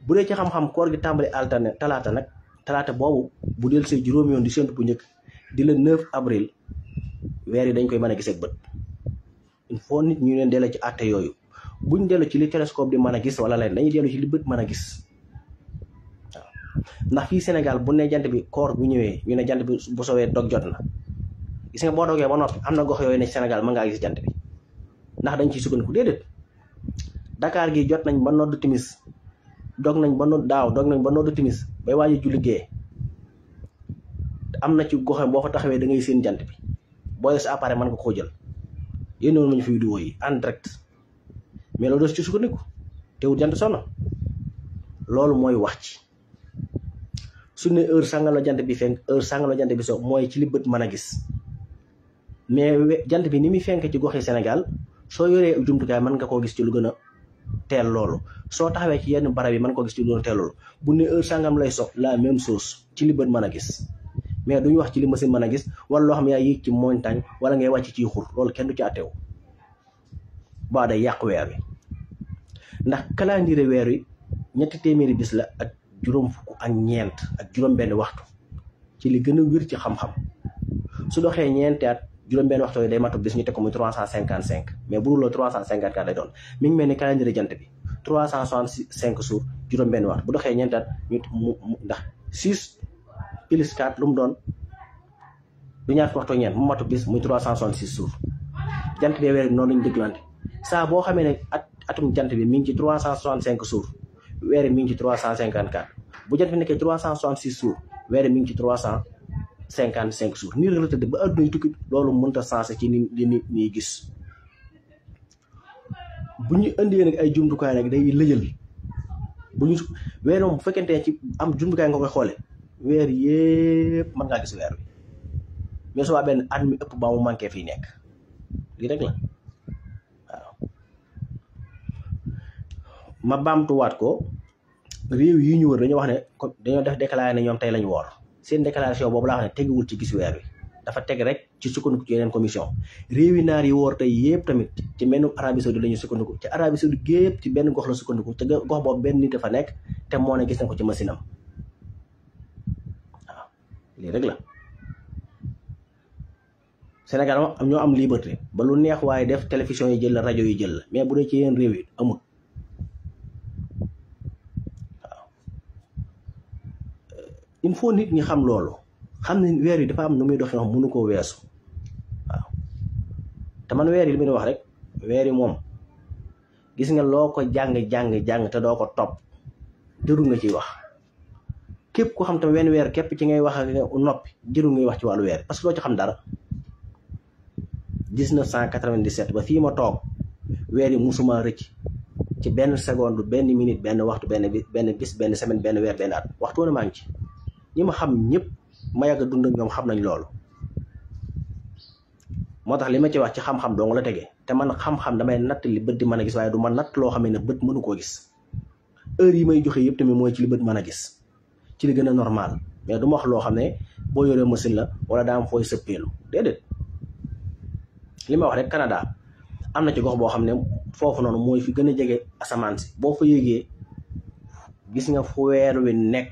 bu dee ci xam-xam koor gi tàmbali alterne talaata nag talaata boobu bu del see juróomi yoon di séntu bu njëkk di la 9 avril weer yi dañ koy mën a gis ak bët il faut nit ñu leen delloo ci àtte yooyu buñ dellu ci li télescope di mën a gis wala leen dañuy dellu ci li bët mën a gis waaw ndax fii Sénégal bu ne jant bi koor bu ñëwee ñu ne jant bi bu sowee dog jot na gis nga boo dogee ba noppi am na gox yooyu ne Sénégal mën ngaa gis jant bi ndax dañ ciy sukkandiku déedéet Dakar gi jot nañ ba nodd timis dog nañ ba nodd daaw dog nañ ba nodd timis bay waaji ju liggéey am na ci goxe boo fa taxawee da ngay seen jant bi boo dee sa appareil mën nga koo jël yéen woon nañu fi vidéo yi en direct mais loolu des ci sukkandiku teewul jant sono loolu mooy wax ci su ne heure sàngam la jant bi fenk heure sàngam la jant bi so mooy ci li bët mën a gis mais jant bi ni muy fenk ci goxi Sénégal soo yoree jumtukaay mën nga koo gis ci lu gën a teel loolu soo taxawee ci yenn barab yi mën koo gis ci lu gën a teel loolu bu ne heure sàngam lay so la même chose ci li bët mën a gis mais duñu wax ci li machine mën a gis wala loo xam ne yaa yéeg ci montagne wala ngay wàcc ci xur loolu kenn du ci àtteewu baa day yàq weer wi ndax calendrier weer wi ñetti téeméeri bis la ak juróom fukk ak ñeent ak juróom benn waxtu ci li gën a wér ci xam-xam su doxee ñeenti at juróom benn waxtu yi day matu bis ñu teg ko muy trois cent cinquante cinq mais bu dul loolu trois cent cinquante quatre lay doon mi ngi mel ni calendrier jant bi trois cent soixante cinq jours juróom benn waxtu bu doxee ñeenti at ñu mu ndax six plus quatre lu mu doon du ñaar waxtu ñeent mu matu bis muy trois cent soixante six jours jant bee weer bi noonu lañu dëgglante saa boo xamee ne at atum jant bi mi ngi ci trois cent soixante cinq jours weer mi ngi ci trois cent cinquante quatre bu jant bi nekkee trois cent soixante six jours weer mi ngi ci trois cent cinquante cinq jours nii rek la tëdd ba adduna yi tukki loolu mënta sensé ci ni li nit ñi gis bu ñu indee nag ay jumtukaay nag day lëjal bu ñu weer moom bu fekkente ne ci am jumtukaay nga koy xoole weer yépp mën ngaa gis weer wi mais su waa benn at mi ëpp ba mu manqué fii nekk lii rek la waaw ma baamtuwaat ko réew yi ñu wër dañoo wax ne dañoo def déclaré ne ñoom tey lañu woor seen déclaration boobu laa wax ne teguwul ci gis weer wi dafa teg rek ci sukkandiku ci yeneen commission réew yi naar yi woor tey yëpp tamit ci benn Arabie Saoudite la ñu sukkandiku ci Arabie Saoudite gépp ci benn gox la sukkandiku te gox boobu benn nit dafa nekk te moo ne gis na ko ci machine am waaw lii rek la Sénégal moom am ñoo am liberté ba lu neex waaye def télévision yi jël la rajo yi jël la mais bu dee ci yeneen réew yi amul il faut nit ñi xam loolu xam ne weer yi dafa am nu muy doxee wax mënu koo weesu waaw te man weer yi li muy wax rek weer yi moom gis nga loo ko jàng-jàng jàng te doo ko topp jëru nga ciy wax képp ko xam tam wenn weer képp ci ngay wax ak noppi jëru ngay wax ci wàllu weer parce que doo ci xam dara 1997 ba fii ma toog weer yi musuma rëcc ci benn seconde benn minute benn waxtu benn bi benn bis benn semaine benn weer benn at waxtu woon maa ngi ci ñi ma xam ñëpp ma yàgg a dund ak ñoom xam nañ loolu moo tax li ma ci wax ci xam-xam dong la tegee te man xam-xam damay natt li bët di mën a gis waaye du ma natt loo xam ne bët mënu koo gis heure yi may joxe yëpp tamit mooy ci li bët mën a gis ci li gën a normal mais du ma wax loo xam ne boo yoree machine la wala daa am fooy sëppeelu déedéet li ma wax rek Canada am na ci gox boo xam ne foofu noonu mooy fi gën a jege asamaan si boo fa yéegee gis nga fu weer wi nekk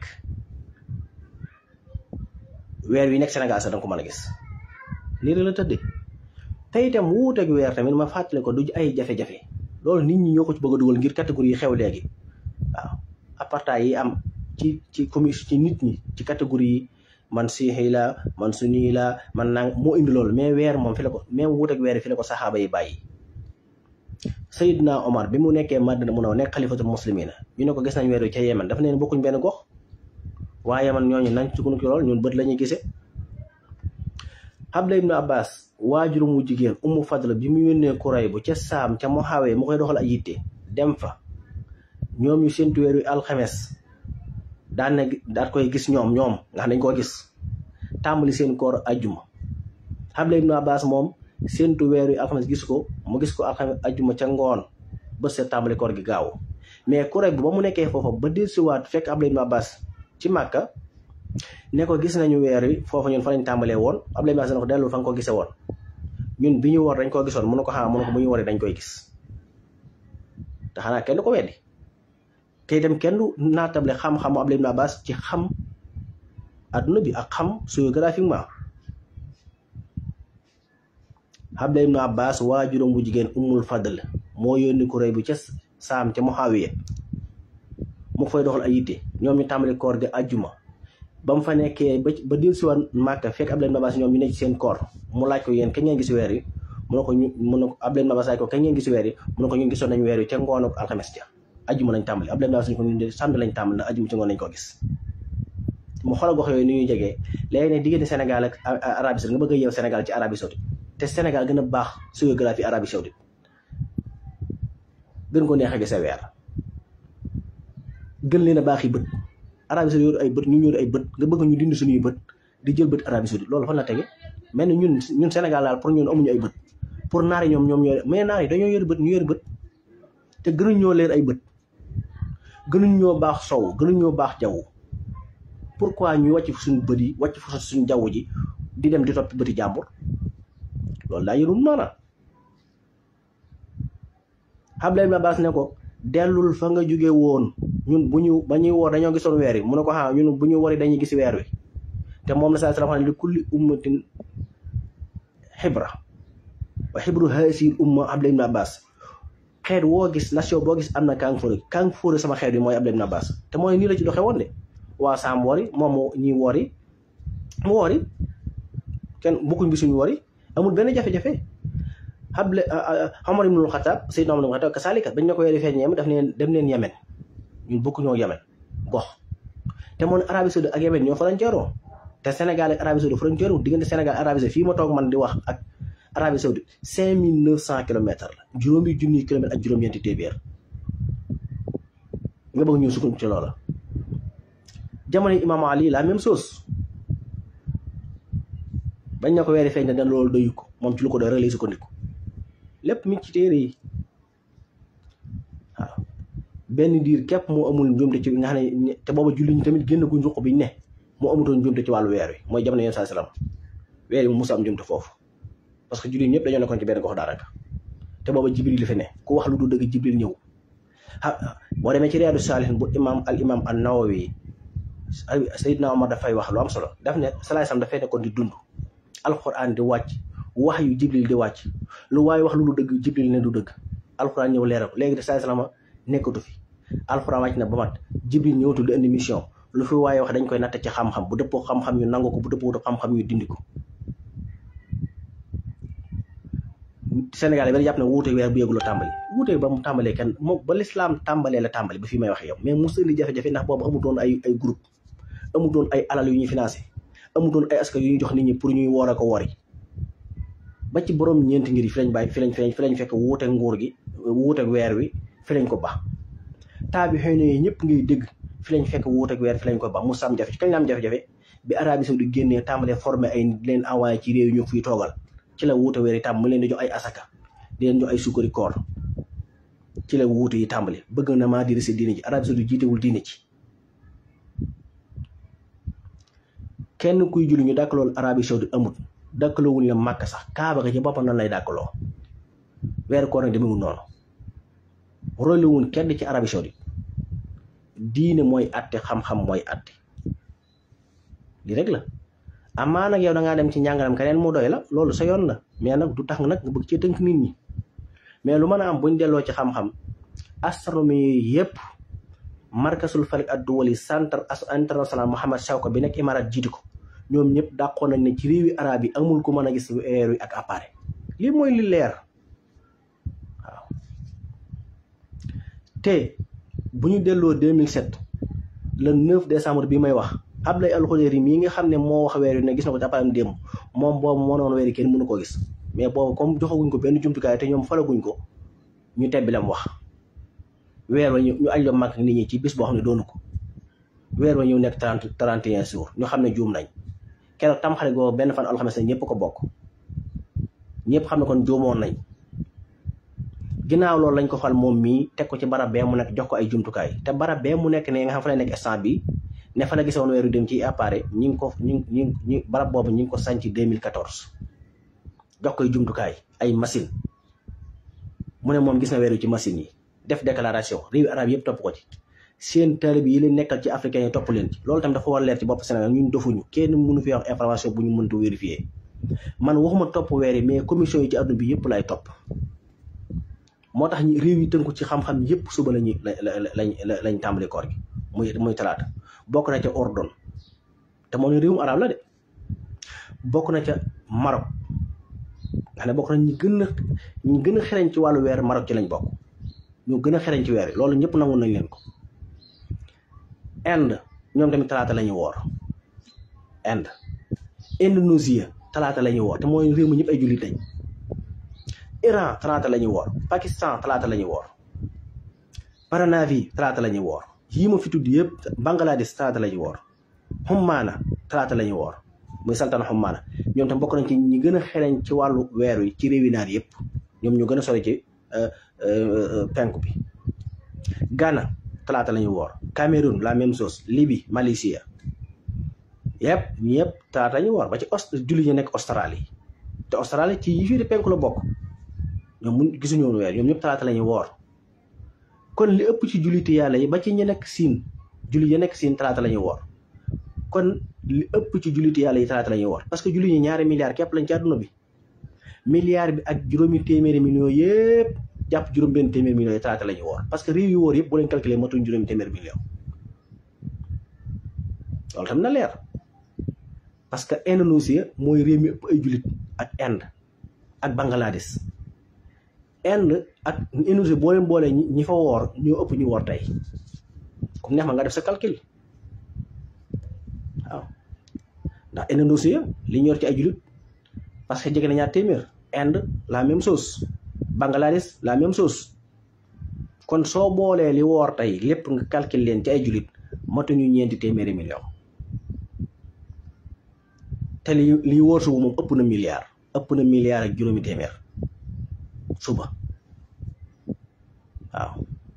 weer wi nekk Sénégal sax danga ko mën a gis lii la tëddee te itam wuuteeg weer tamit ma fàttale ko du ay jafe-jafe loolu nit ñi ñoo ko ci bëgg a dugal ngir catégorie yi xew léegi waaw apartheid yi am ci ci commission ci nit ñi ci catégorie yi man siixi la man suni la man nang moo indi loolu mais weer moom fi la ko même wuuteeg weer fi la ko saxaaba yi bàyyi Seydina Omar bi mu nekkee Madina mu naw nekk xalifatul muslimina ñu ne ko gis nañ weer wi ca Yemen dafa neen bokkuñ benn gox waaye man ñooñu nañ sukkandiku lool ñun bët la ñuy gisee Abdullah ibnu Abbas waajuru mu jigéen Ummu Fadl bi mu yónnee Kuray bu ca Saam ca Muhaawe mu koy doxal ay yitte dem fa ñoom ñu séntu weer wi alxames daan na daat koy gis ñoom ñoom nga xam dañ koo gis tàmbali seen koor ajjuma Abdullah ibnu Abbas moom séntu weer wi alxames gis ko mu gis ko alxames ajjuma ca ngoon ba seet tàmbali koor gi gaaw mais Kuray bu ba mu nekkee foofa ba dellusiwaat fekk Abdullah ibnu Abbas ci màkka ne ko gis nañu weer wi foofu ñun fa lañ tàmbalee woon Abdoulaye Mass na ko dellu fa nga ko gisee woon ñun bi ñu war dañ koo gisoon mënu ko xanaa mënu ko bu ñu waree dañ koy gis te xanaa kenn ko weddi te itam kenn du naatable xam-xamu Abdullah ibn Abbas ci xam adduna bi ak xam géographiquement Abdullah ibn Abbas waajuram bu jigéen Ummul Fadl moo yónni ko rëy bi ca saam ca Muawiya mu fay doxal ay yitte ñoom ñu tàmbali koor ga ajjuma ba mu fa nekkee ba ba dil si woon Màkka fekk Abdullah ibn Abbas ñoom ñu nekk ci seen koor mu laaj ko yéen kañ ngeen gis weer yi mu ne ko ñu mu ne ko Abdullah ibn Abbas laaj ko kañ ngeen gis weer yi mu ne ko ñun gisoon nañ weer yi ca ngoonu alxames ja ajjuma lañ tàmbali Abdullah ibn Abbas ñu ko ñun de samedi lañ tàmbali ndax ajjuma ci ngoon lañ ko gis mu xoolal gox yooyu ni ñuy jegee léegi ne diggante Sénégal ak Arabie Saoudite nga bëgg a yeew Sénégal ci Arabie Saoudite te Sénégal gën a baax géographie Arabie Saoudite gën ko neex a gis weer gën leen a baax yi bët Arabie Saoudite yor ay bët ñu yor ay bët nga bëgg ñu dindi suñuy bët di jël bët Arabie Saoudite loolu fan la tege mel ni ñun ñun Sénégal daal pour ñun amuñu ay bët pour naar yi ñoom ñoom ñoo mais naar yi dañoo yor bët ñu yor bët te gënuñ ñoo leer ay bët gënuñ ñoo baax sow gënuñ ñoo baax jaww pourquoi ñu wàcc fu suñu bët yi wàcc fu suñu jaww ji di dem di toppi bëti jàmbur loolu daa yërul maanaam Abdullah ibn Abbas ne ko dellul fa nga jóge woon ñun bu ñu ba ñuy woor dañoo gisoon weer yi mu ne ko ah ñun bu ñu wari dañuy gis weer wi te moom la saa salaam xam ne li kulli ummatin xibra wa xibru haasiil umma Abdullah ibn Abbas xeet woo gis nation boo gis am na kàng fóore kàng fóore sama xeet bi mooy Abdullah ibn Abbas te mooy nii la ci doxee woon de waa saam wori moom ñi wori mu wori kenn bokkuñ bi suñu wori amul benn jafe-jafe xable Omar ibnul Xataab Seydina Omar ibnul Xataab kasaalika bañ ne ko weeri feeñ Yemen daf neen dem leen Yemen ñun bokkuñoo Yemen gox te moom Arabie Saoudite ak Yemen ñoo frontière te Sénégal ak Arabie Saoudite frontière diggante Sénégal Arabie Saoudite fii ma toog man di wax ak Arabie Saoudite cinq mille neuf cent kilomètres la juróomi junniy kilomètres ak juróom-ñeenti téeméer nga bëgg ñu sukkandiku ci loola jamono Imam Ali la même chose bañ na ko weeri feeñ na loolu doyu ko moom ci lu ko doy rek lay sukkandiku lépp mi ci téere yi waaw benn diir képp moo amul njuumte ci nga xam ne te booba julli ñi tamit génn guñ ruq biñ ne moo amutoon njuumte ci wàllu weer wi mooy jamono yéen saa salaam weer yi mu musa am njuumte foofu parce que julli ñëpp dañoo nekkoon ci benn gox daanaka te booba jibril li fi ne ku wax lu du dëgg jibril ñëw ah boo demee ci Riyaadu Saalihin bu imam al imam an nawawi Seydina Omar dafay wax lu am solo daf ne salaay sam dafay nekkoon di dund alquran di wàcc wax yu jibril di wàcc lu waaye wax lu du dëgg jibril ne du dëgg alquran ñëw leeral ko léegi de salaay salaam nekkatu fi alquran wàcc na ba mat jibril ñëwatul di indi mission lu fi waaye wax dañ koy natt ci xam-xam bu dëppoo xam-xam yu nangu ko bu dëppoo xam-xam yu dindi ko Sénégal yi ba jàpp ne wuute weer bu yëguloo tàmbali wuute ba mu tàmbalee kenn moom ba lislaam tàmbalee la tàmbali ba fii may wax yow mais mu sëli jafe-jafe ndax boobu amutoon ay ay groupe amutoon ay alal yu ñuy financé amutoon ay askan yu ñuy jox nit ñi pour ñuy woor a ko wori ba ci borom ñeenti ngir yi fi lañ bàyyi fi lañ fi lañ fi lañ fekk wuute nguur gi wuute weer wi fi lañ ko ba taa bi xëy na ñëpp ngay dégg fi lañ fekk wuute weer fi lañ ko ba mu sam jafe kañ la am jafe-jafe bi Arabie Saoudite génnee tàmbalee formé ay leen envoyé ci réew yi ñu fiy toogal ci la wuute weer yi tàmm mu leen di jox ay asaka di leen jox ay sukkari koor ci la wuute yi tàmbali bëgg na maa diri si diine ji Arabie Saoudite jiitewul diine ci kenn kuy julli ñu dàkkalool Arabie Saoudite amut dàkkaloowul la màkk sax kaaba ga ci boppam nan lay dàkkaloo weeru koor nag demewul noonu roylewul kenn ci Arabie Saoudite diine mooy atte xam-xam mooy atte li rek la amaa nag yow da ngaa dem ci njàngalam keneen mu doy la loolu sa yoon la mais nag du tax nag nga bëgg cee tënk nit ñi mais lu mën a am buñ delloo ci xam-xam astronomie yépp markasul falik ad duwali centre international Mohamed Chawka bi nekk Imarat jiiti ko ñoom ñëpp dàqoon nañ ne ci réewi arab yi amul ku mën a gis weer wi ak appareil lii mooy li leer waaw te bu ñu delloo 2007 le 9 décembre bi may wax Abdoulaye Alxudéeri mii nga xam ne moo wax weer wi ne gis na ko ci appareil démb moom boobu moo noon weer yi kenn mënu ko gis mais boobu comme joxaguñ ko benn jumtukaay te ñoom falaguñ ko ñu tebbi lam wax weer wa ñu ñu aj la mag nit ñi ci bis boo xam ne doonu ko weer wa ñëw nekk trente trente et un jours ñu xam ne juum nañ keroog tam xale googu benn fan alxames ñëpp ko bokk ñëpp xam ne kon juumoon nañ ginnaaw loolu lañ ko fal moom mii teg ko ci barab bee mu nekk jox ko ay jumtukaay te barab bee mu nekk ne nga xam fa la nekk instant bi ne fa la gisoon weeru dem ci appareil ñi ngi ko ñi ñi ñi barab boobu ñi ngi ko sanc 2014 jox koy jumtukaay ay machine mu ne moom gis na weeru ci machine yi def déclaration réewi arab yëpp topp ko ci seen talib yi leen nekkal ci africain yi topp leen ci loolu tamit dafa war leer ci bopp Sénégal ñun dofuñu kenn mënu fi wax information bu ñu mënta vérifier man waxuma topp weer yi mais commission yi ci àdduna bi yëpp lay topp moo tax ñu réew yi tënku ci xam-xam yëpp suba lañu lañ lañ tàmbali koor gi muy muy talaata bokk na ca Ordon te moom ne réewum arab la de bokk na ca Maroc nga xam ne bokk na ñi gën a ñi gën a xereñ ci wàllu weer Maroc ci lañ bokk ñoo gën a xereñ ci weer yi loolu ñëpp nangu nañ leen ko Inde ñoom tamit talaata la ñuy woor Inde Indonésie talaata la ñuy woor te mooy réew mi ñëpp ay jullit lañ Iran talaata la ñuy woor Pakistan talaata la ñuy woor Paranavi talaata la ñuy woor yii ma fi tudd yëpp Bangladesh talaata la ñuy woor Hummaana talaata la ñuy woor muy saltana Hummaana ñoom tam bokk nañ ci ñi gën a xereñ ci wàllu weer wi ci réewi naar yëpp ñoom ñu gën a sori ci penku bi Ghana talaata la ñuy woor Cameroun la même chose Libye Malaysia yëpp ñëpp talaata la ñuy woor ba ci ost julli ñu nekk Australie te Australie ci yi fii di penku la bokk ñoom mun gisuñu woon weer ñoom ñëpp talaata la ñuy woor kon li ëpp ci julliti yàlla yi ba ci ñi nekk siin julli yi nekk siin talaata la ñuy woor kon li ëpp ci julliti yàlla yi talaata la ñuy woor parce que julli ñi ñaari milliards képp lañ ci àdduna bi milliard bi ak juróomi téeméeri millions yëpp jàpp juróom benn téeméeri millions yi talaata la ñuy woor parce que réew yu wóor yëpp bu leen calculer matuñ juróomi téeméeri millions loolu tam na leer parce que Indonésie mooy réew mi ëpp ay jullit ak Inde ak Bangladesh Inde ak Indonésie boo leen boolee ñi fa woor ñoo ëpp ñu woor tey comme neex ma nga def sa calcul waaw ndax Indonésie li ñu yor ci ay jullit parce que jege na ñaar téeméer Inde la même chose Bangladesh la même chose kon soo boolee li woor tey lépp nga calcul leen ci ay jullit matuñu ñeenti téeméeri million te li li wóor suba moom ëpp na milliard ëpp na milliard ak juróomi téeméer suba waaw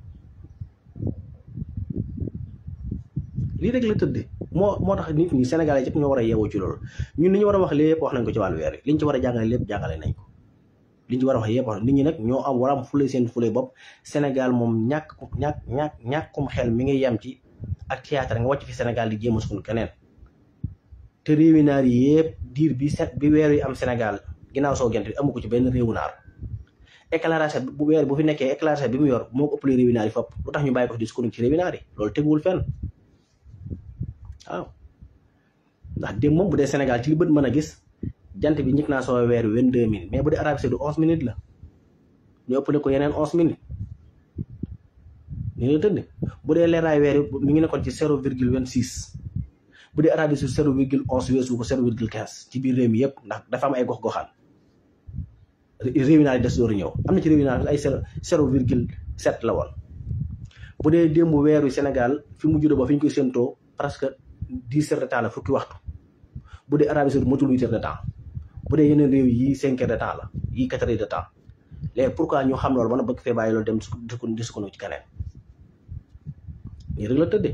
lii rek la tëdde moo moo tax nit ñi Sénégalais yëpp ñoo war a yeewoo ci loolu ñun li ñu war a wax lépp wax nañ ko ci wàllu weer yi liñ ci war a jàngale lépp jàngale nañ ko liñ ci war a wax yëpp wax nit ñi nag ñoo am war a am fule seen fule bopp Sénégal moom ñàkk ñàkk ñàkk ñàkkum xel mi ngi yem ci ak théâtre nga wàcc fi Sénégal di jéem a sukkandiku keneen te réewi naar yi yëpp diir bi set bi weer yi am Sénégal ginnaaw soo gent bi amu ko ci benn réewu naar éclairage bu weer bu fi nekkee éclairage bi mu yor moo ko ëppale réewi naar yi fopp lu tax ñu bàyyi ko fi di sukkandiku ci réewi naar yi loolu teguwul fenn waaw ndax démb moom bu dee Sénégal ci li bët mën a gis jant bi njëkk naa soo weer wi vingt-deux minutes mais bu dee Arabie Saoudite onze minutes la ñu ëppale ko yeneen onze minutes ni la tëdd bu dee leeraay weer yi mi ngi nekkoon ci zéro virgule vingt six bu dee Arabie Saoudite zéro virgule onze weesu ko zéro virgule quinze ci biir réew mi yëpp ndax dafa am ay gox-goxaan réewi naa yi des dooru ñëw am na ci réewi naa ay zéro virgule sept la woon bu dee démb weeru Sénégal fi mu juddoo ba fi ñu koy séentoo presque dix heures de temps la fukki waxtu bu dee Arabie Saoudite motul huit heures de temps bu dee yeneen réew yi cinq heures de temps la yi quatre heures de temps léegi pourquoi ñu xam loolu ba na bëgg fee bàyyi loolu dem di sukkandiku ci keneen nii rek la tëddee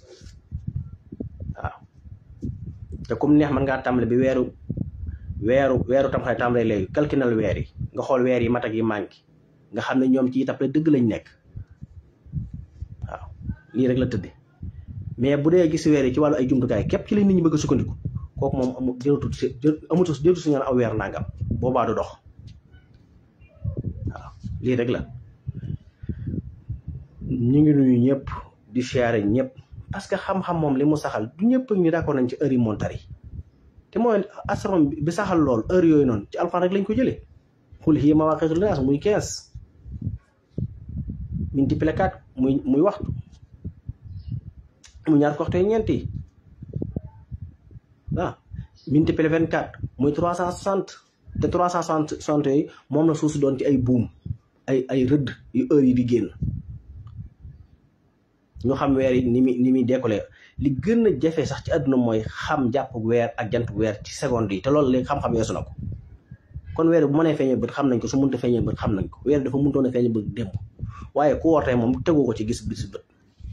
waaw te comme neex man ngaa tàmbale bi weeru weeru weeru tam xale tàmbale léegi calculal weer yi nga xool weer yi mat ak yi manqué nga xam ne ñoom ci tappale dëgg lañ nekk waaw lii rek la tëddee mais bu dee gis weer yi ci wàllu ay jumtukaay képp ci la nit ñi bëgg a sukkandiku kooku moom amu jëlatu si amutu jëlatu si ñaan aw weer nangam boobaa du dox waaw lii rek la ñu ngi nuyu ñëpp di siyaare ñëpp parce que xam-xam moom li mu saxal du ñëpp ñu d'accord nañ ci heure yi montar yi te mooy astronome bi saxal lool heure yooyu noonu ci alxuraan rek lañ ko jëlee xul hiya mawaaqiitu linnaas muy quinze multiplié quatre muy muy waxtu mu ñaar ko waxtu ñeent yi waaw multiplié vingt quatre muy trois cent soixante te trois cent soixante yooyu moom la suuf si doon ci ay buum ay ay rëdd yu heure yi di génn ñu xam weer yi ni muy ni muy décollé li gën a jafe sax ci àdduna mooy xam jàpp weer ak jant weer ci seconde yi te loolu léegi xam-xam yeesu na ko kon weer bu mënee feeñee bët xam nañ ko su mënta feeñee bët xam nañ ko weer dafa mëntoon a feeñee bët démb waaye ku woor tey moom tegoo ko ci gis gis bët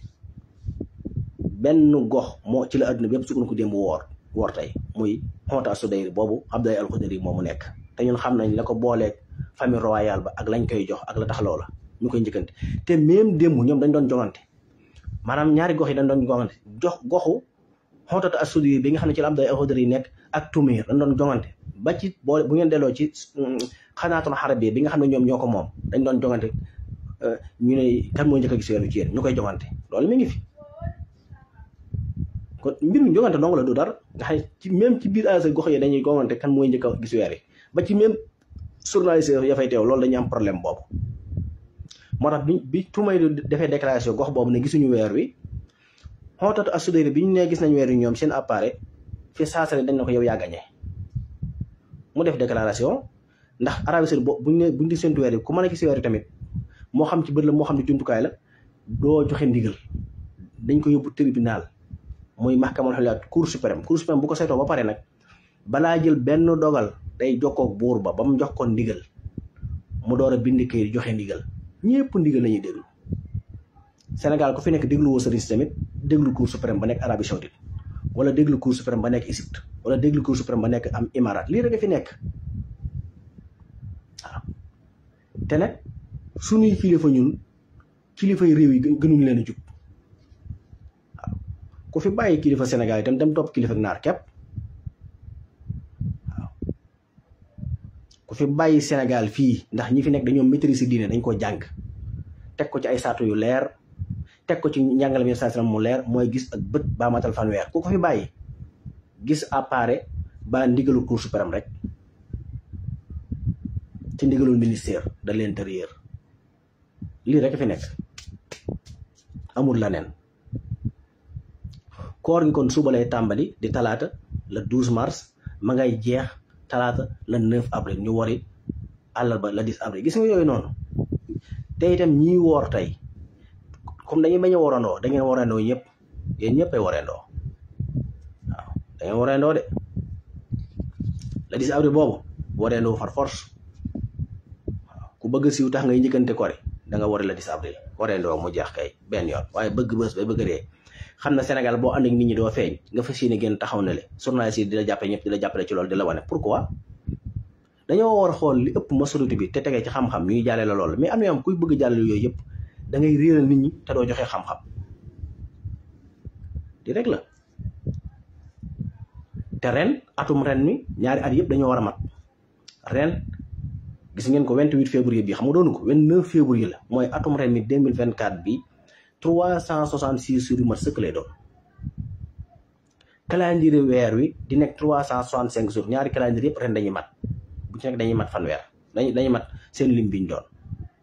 benn gox moo ci la àdduna bi yëpp sukkandiku ko démb woor woor tey muy xonta sudayri boobu Abdoulaye Alxudari moomu nekk te ñun xam nañ la ko booleeg famille royale ba ak lañ koy jox ak la tax loola ñu koy njëkkante te même démb ñoom dañ doon jongante maanaam ñaari gox yi dañ doon jongante jox goxu xootatu asudi bi nga xam ne ci la am day alxudari yi nekk ak tumir dañ doon jongante ba ci boo bu ngeen delloo ci xanaatul xarab bi nga xam ne ñoom ñoo ko moom dañ doon jongante ñu ne kan moo njëkk a gis weeru ci yéen ñu koy jongante loolu mi ngi fi kon mbir mi jongante dong la du dara nga xam ne ci même ci biir ASC gox yi dañuy jongante kan mooy njëkk a gis weer yi ba ci même journaliste ya fay teew loolu dañuy am problème boobu moo tax bi bi tumay defee déclaration gox boobu ne gisuñu weer wi xootatu asudéri bi ñu nee gis nañ weer wi ñoom seen appareil fi saasare dañ na ko yow yaa gagné mu def déclaration ndax Arabie Saoudite bo buñ ne buñ di séntu weer yi ku mën a gis weer yi tamit moo xam ci bët la moo xam ne jumtukaay la doo joxe ndigal dañ ko yóbbu tribunal muy mahkamal xulaat cour suprême cour suprême bu ko saytoo ba pare nag balaa jël benn dogal day jokkoog buur ba ba mu jox ko ndigal mu door a bind kayit joxe ndigal ñëpp ndigal la ñuy déglu Sénégal ku fi nekk déglu woo sëriñ tamit déglu cour suprême ba nekk Arabie Saoudite wala déglu cour suprême ba nekk Égypte wala déglu cour suprême ba nekk am Imarat lii rek a fi nekk waaw te nag suñuy kilifa ñun kilifay réew yi gënuñ leen a jub waaw ku fi bàyyi kilifa Sénégal itam dem topp kilifa naar képp waaw ku fi bàyyi Sénégal fii ndax ñi fi nekk dañoo maîtriser diine dañ ko jàng teg ko ci ay saatu yu leer teg ko ci njàngale mi saa mu leer mooy gis ak bët baa matal fanweer ku ko fi bàyyi gis appareil ba ndigalu cour suprême rek ci ndigalul ministère de l'intérieur lii rek fi nekk amul la neen koor gi kon suba lay tàmbali di talaata le 12 mars ma ngay jeex talaata le 9 avril ñu wari àllarba le 10 avril gis nga yooyu noonu te itam ñiy woor tey comme dañuy bañ a warandoo da ngeen warandoo ñëpp yéen ñëpp ay warandoo waaw da ngeen warandoo de le 10 avril boobu warandoo far force waaw ku bëgg siiw tax ngay njëkkante kori da nga wari le 10 avril warandoo mu jeex kay benn yoon waaye bëgg bës ba bëgg dee xam na Sénégal boo ànd ak nit ñi doo feeñ nga fas yéene génn taxaw na le journaliste yi di la jàppale ñëpp di la jàppale ci loolu di la wane pourquoi dañoo war a xool li ëpp masolité bi te tegee ci xam-xam ñuy jàlle la loolu mais am na am kuy bëgg jàllale yooyu yëpp da ngay réeral nit ñi te doo joxe xam-xam di rek la te ren atum ren mi ñaari at yëpp dañoo war a mat ren gis ngeen ko 28 février bi xam nga doonu ko 29 février la mooy atum ren mi 2024 bi 366 jours yu mat sëkk lay doon calendrier weer wi di nekk 365 jours ñaari calendrier yëpp ren dañuy mat bu ci nekk dañuy mat fanweer dañuy dañuy mat seen lim biñ doon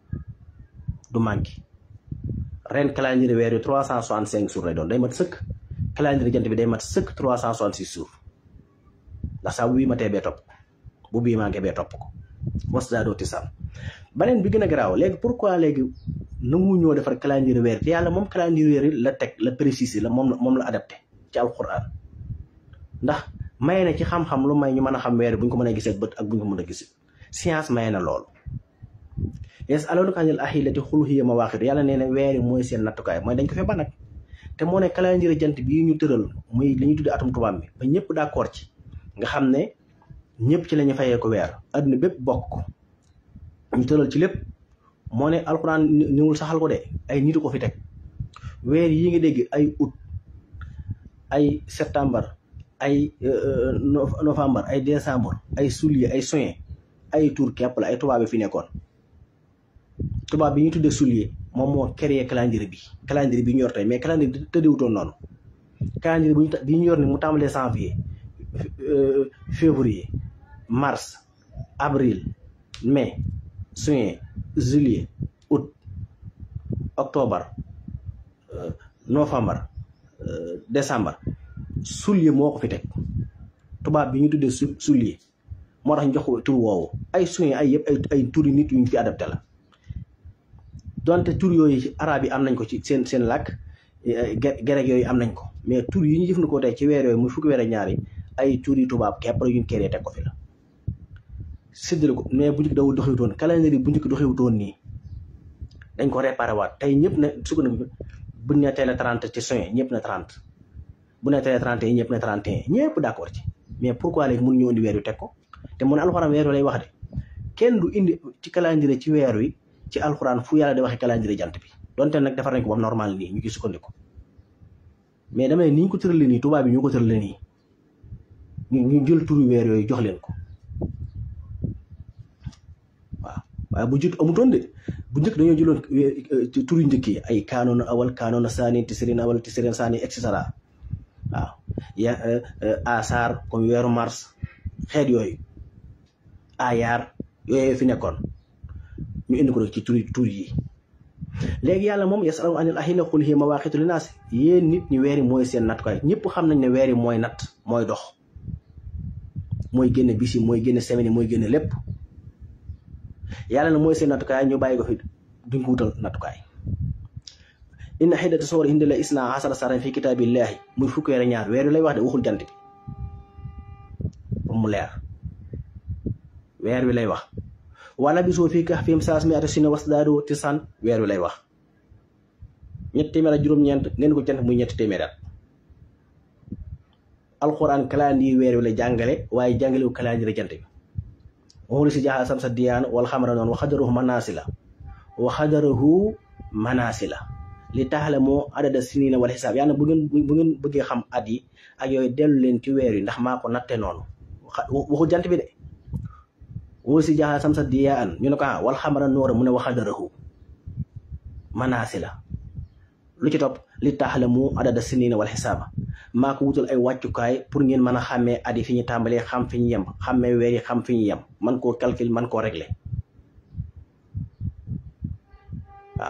du manqué ren calendrier weer wi 365 jours lay doon day mat sëkk calendrier jant bi day mat sëkk 366 jours ndax saa bu bii matee bee topp bu bii manqué bee topp ko mos daa dooti sam beneen bi gën a garaaw léegi pourquoi léegi nangu ñoo defar calendrier weer te yàlla moom calendrier weer la teg la précisé la moom la moom la adapté ci alquran ndax maye na ci xam-xam lu may ñu mën a xam weer bu ñu ko mën a gisee bët ak bu ñu ko mën a gisee science maye na loolu yes aloolu kanil ahillati xul hiya mawaaqiit yàlla nee na weer yi mooy seen nattukaay mooy dañ ko fe ba nag te moo ne calendrier jant bii ñu tëral muy li ñuy tuddee atum tubaab bi ba ñëpp d'accord ci nga xam ne ñëpp ci la ñu fayee ko weer adduna bépp bokk ko ñu tëral ci lépp moo ne alxuraan niwul saxal ko de ay nitu ko fi teg weer yi nga dégg ay août ay septembre ay novembre ay décembre ay juillet ay juin ay tour képp la ay tubaab bi fi nekkoon tubaab bi ñu tuddee juillet moom moo créé calendrier bi calendrier bi ñu yor tey mais calendrier bi tëddiwutoon noonu calendrier bi ñu bi ñu yor ni mu tàmbalee janvier février mars avril mai juin juillet août octobre novembre décembre juillet moo ko fi teg tubaab bi ñu tuddee su juillet moo tax ñu jox ko tur woowu ay juin ay yëpp ay ay turi nit yu ñu fi adapté la donte tur yooyu ci arab yi am nañ ko ci seen seen làkk gereg yooyu am nañ ko mais tur yi ñu jëfandikoo tey ci weer yooyu muy fukki weer ak ñaari ay tur yi tubaab képp la ñu kéré teg ko fi la séddale ko mais bu njëkk dawul doxewutoon calendrier bu njëkk doxewutoon nii dañ ko réparé waat tey ñëpp ne sukkandiku buñ ne tey la 30 ci juin ñëpp na 30 bu ne tey la 31 ñëpp na 31 ñëpp d'accord ci mais pourquoi léegi mënu ñu indi weer wi teg ko te mun alxuraan weer wi lay wax de kenn du indi ci calendrier ci weer wi ci alxuraan fu yàlla di waxee calendrier jant bi donte nag defar nañ ko ba normal nii ñu ci sukkandiku mais dama ne ni ñu ko tëralee nii tubaab bi ñu ko tëralee nii ñu ñu jël turu weer yooyu jox leen ko waaw waaye bu jut amutoon de bu njëkk dañoo jëloon turu njëkk yi ay kaanoon awal kaanoon saani tisirin awal tisirin saani et cetera waaw ya asar comme weeru mars xeet yooyu ayaar yooyu fi nekkoon ñu indi ko rek ci turi tur yi léegi yàlla moom yasalu anil ahilla qul hiya mawaqitu linnaas yéen nit ñi weeri mooy seen nattukaay ñëpp xam nañ ne weeri mooy natt mooy dox mooy génne bis yi mooy génne semaine yi mooy génne lépp yàlla na mooy seen nattukaay ñu bàyyi ko fi duñ ko wutal nattukaay inna xiddata soor hindi la isna asara saran fi kitaabillahi muy fukki weer ñaar weer wi lay wax de waxul jant bi mu leer weer wi lay wax wala bisoo fii kahfihim salaasami'ata sinin wasdaadu tis'an weer wi lay wax ñetti téeméer ak juróom-ñeent ngeen ko jant muy ñetti téeméer at alquran calendrier weer wi la jàngale waaye jàngalewu calendrier jant bi waxuli si jaaxal samsa diyaan wala xamara noonu wa xadarahu manaasila wa xadarahu manaasila li taxale moo adada sinina wala xisaab yàlla bu ngeen bu ngeen bëggee xam at yi ak yooyu dellu leen ci weer yi ndax maa ko natte noonu waxul jant bi de woo si jaaxal sam sa diyaan ñu ne ko ah wal xamara noora mu ne waxadarahu manaasi la lu ci topp li taxale moo adada sinina wala xisaaba maa ko wutal ay wàccukaay pour ngeen mën a xàmmee at yi fi ñu tàmbalee xam fi ñu yem xàmmee weer yi xam fi ñu yem man koo calcul man koo régler waaw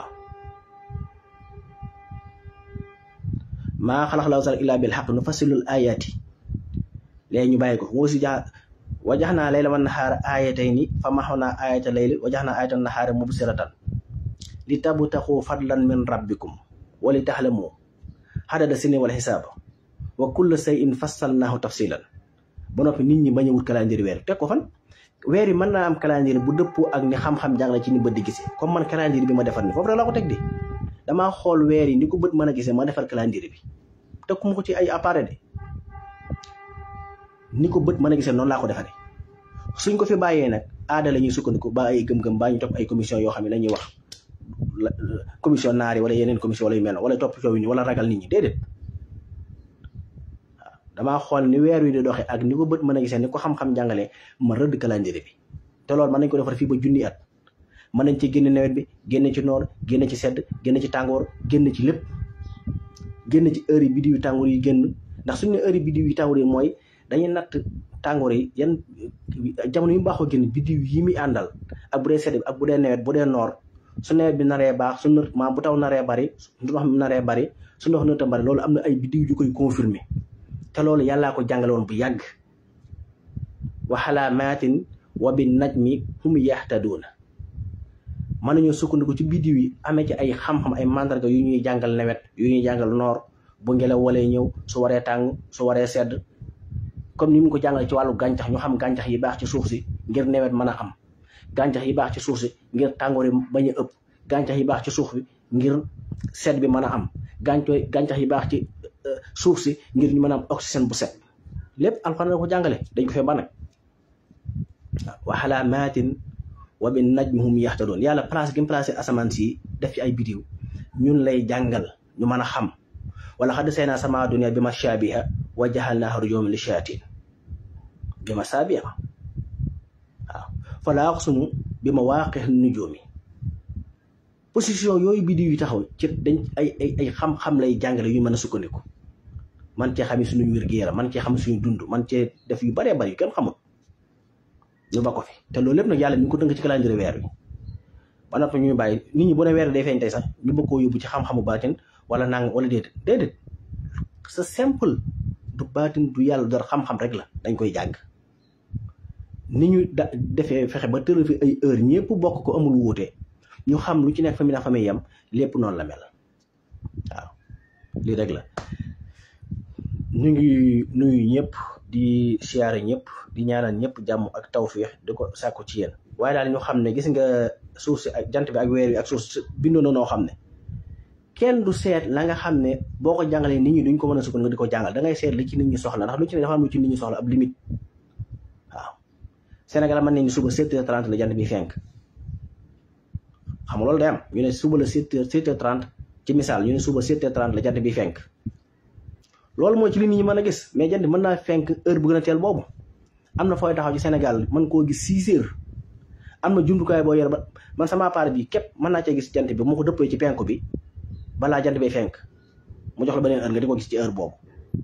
maa xalax law sal illaa bil xaq nu fasilul ayaati léegi ñu bàyyi ko moo si jaa wajax naa layla wan naxaara aayatay ni fa maxaw naa aayata layli wajax naa aayata naxaara mubsiratan li tabtaxu fadlan min rabbikum wa li taxlamu xadada sini wala xisaaba wa kulla say in fassalnaahu tafsilan ba noppi nit ñi bañ a wut calendrier weer teg ko fan weer yi mën naa am calendrier bu dëppoo ak ni xam-xam jàngale ci ni bët di gisee comme man calendrier bi ma defar ni foofu rek laa ko teg di damaa xool weer yi ni ko bët mën a gisee ma defar calendrier bi tekkuma ko ci ay appareil de ni ko bët mën a gisee noonu laa ko defaree suñ ko fi bàyyee nag aada la ñuy sukkandiku ba ay gëm-gëm baa ñu topp ay commission yoo xam ne dañuy wax commission naari wala yeneen commission wala yu mel wala topp coow yi wala ragal nit ñi déedéet waaw damaa xool ni weer wi di doxee ak ni ko bët mën a gisee ni ko xam-xam jàngalee ma rëdd calendrier bi te loolu mën nañ ko defar fii ba junni at mën nañ ci génne nawet bi génne ci noor génne ci sedd génne ci tàngoor génne ci lépp génne ci heure yi biddiw yu tàngoor yi génn ndax suñu ne heure yi biddiw yu tàngoor yi mooy dañuy natt tàngoor yi yan jamono yu mu baaxoo génn biddiw yi muy àndal ak bu dee sedd bi ak bu dee nawet bu dee noor su nawet bi naree baax su maam bu taw naree bari ndox mi naree bari su ndox nëta bari loolu am na ay biddiw yu koy confirmer te loolu yàllaa ko jàngale woon bu yàgg wa xalaamaatin wa bin najmi hum yaxtaduuna mën nañoo sukkandiku ci biddiw yi amee ci ay xam-xam ay mandarga yu ñuy jàngal nawet yu ñuy jàngal noor bu ngelaw walee ñëw su waree tàng su waree sedd comme ni mu ko jàngale ci wàllu gàncax ñu xam gàncax yi baax ci suuf si ngir nawet mën a am gàncax yi baax ci suuf si ngir tàngoor yi bañ a ëpp gàncax yi baax ci suuf bi ngir sedd bi mën a am gàncax gàncax yi baax ci suuf si ngir ñu mën a am oxygène bu set lépp alxuraan la ko jàngale dañ ko fee ba nag wa xalaamaatin wa bin najmi hum yaxtadoon yàlla place gi mu placé asamaan si def ci ay bidiw ñun lay jàngal ñu mën a xam wala xadd say naa sama dunia bi ma shaabiha wa jaxal naa rujuman li shayaatin bi ma saabiha waaw fa laa aqsimu bi ma waaqix nujuumi position yooyu bidiw yi taxaw ci dañ ay ay ay xam-xam lay jàngale yu mën a sukkandiku man cee xam suñu wér-gu-yaram man cee xam suñu dund man cee def yu baree bari yu kenn xamul ñu ba ko fi te loolu lépp nag yàlla mi ngi ko tënk ci calendrier weer wi ba noppi ñu bàyyi nit ñi bu ne weer day feeñ tey sax ñu bëgg koo yóbbu ci xam-xamu baatin wala nang wala déedéet déedéet c'est simple du baatin du yàlla dara xam-xam rek la dañ koy jàng ni ñu da defee fexe ba tëral fi ay heure ñëpp bokk ko amul wuute ñu xam lu ci nekk fa mi na fa muy yem lépp noonu la mel waaw lii rek la ñu ngi nuyu ñëpp di siyaare ñëpp di ñaanal ñëpp jàmm ak tawfiix di ko sàkku ci yéen waaye daal ñu xam ne gis nga suuf si ak jant bi ak weer wi ak suuf si bindoo na noo xam ne kenn du seet la nga xam ne boo ko jàngalee nit ñi duñ ko mën a sukkandiku nga di ko jàngal da ngay seet li ci nit ñi soxla ndax lu ci ne dafa am lu ci nit ñi soxla ab limite waaw Sénégal mën nañu suba 7h30 la jant bi fenk xam nga loolu day am ñu ne suba la 7h 7h30 ci misaal ñu ne suba 7h30 la jant bi fenk loolu mooy ci li nit ñi mën a gis mais jant mën naa fenk heure bu gën a teel boobu am na fooy taxaw ci Sénégal mën koo gis six heures am na jumtukaay boo yor ba man sama appareil bi képp mën naa cee gis jant bi moo ko dëppee ci penku bi balaa jant bay fenk mu jox la beneen heure nga di ko gis ci heure boobu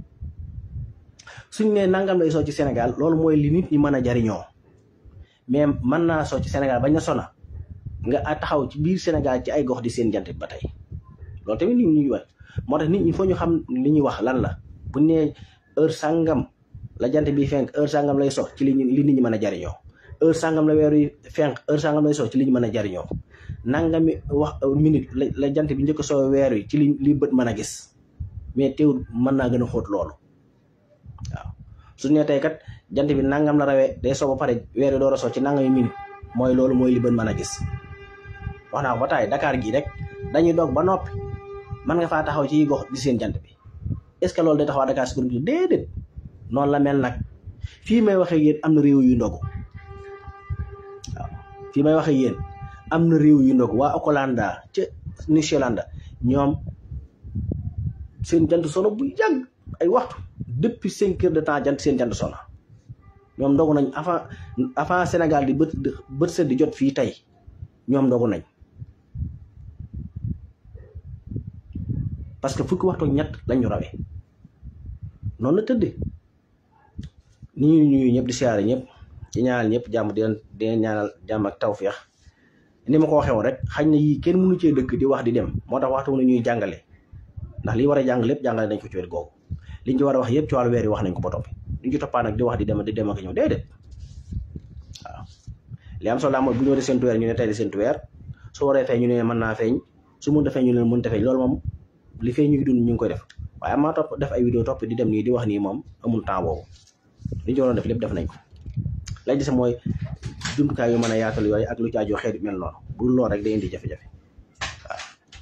suñ nee nangam lay soo ci Sénégal loolu mooy li nit ñi mën a jariñoo mais mën naa soo ci Sénégal bañ na sona nga taxaw ci biir Sénégal ci ay gox di seen jant bi ba tey loolu tamit nit ñi wax moo tax nit ñi foo ñu xam li ñuy wax lan la bu nee heure sangam la jant bi fenk heure sangam lay sox ci li li nit ñi mën a jariñoo heure sangam la weer yi fenk heure sangam lay sox ci li ñu mën a jariñoo nangami wax minute la jant bi njëkk soo weer wi ci li li bët mën a gis mais teewul mën naa gën a xóot loolu waaw su ne tey kat jant bi nangam la rawee day soo ba pare weer wi door a soo ci nangami minute mooy loolu mooy li bët mën a gis wax naa ko ba taay Dakar gii rek dañuy doog ba noppi mën nga faa taxaw ci gox di seen jant bi est-ce que loolu day taxaw Dakar si kuréel gi déedéet noonu la mel nag fii may waxee yéen am na réew yu ndogu waaw fii may waxee yéen am na réew yu ndogu waa Okolanda ca New Zealand ñoom seen jant sono bu yàgg ay waxtu depuis cinq heures de temps jant seen jant sono ñoom ndogu nañ avant avant Sénégal di bët bët set di jot fii tey ñoom ndogu nañ parce que fukki waxtu ñett lañu rawee noonu la tëddee ni ñu ñuy ñëpp di siyaare ñëpp di ñaanal ñëpp jàmm di leen di leen ñaanal jàmm ak tawféex ni ma ko waxee woon rek xañ na yii kenn mënu cee dëkk di wax di dem moo tax waxtu wu ñuy jàngale ndax li war a jàng lépp jàngale nañ ko ci wet googu liñ ci war a wax yëpp ci wàllu weer yi wax nañ ko ba toppi duñ ci toppaa nag di wax di dem di dem ak ñëw déedéet waaw li am solo mooy bu ñu waree seentu weer ñu ne tey di seentu weer su waree feeñ ñu ne mën naa feeñ su mënta feeñ ñu ne mënta feeñ loolu moom li feeñ ñu ngi dund ñu ngi koy def waaye amaa topp def ay vidéo topp di dem nii di wax nii moom amul temps boobu li ñu waroon def lépp def nañ ko lay gis mooy jumtukaay yu mën a yaatal yooyu ak lu ci aju xeet mel noonu bu lool rek day indi jafe-jafe waaw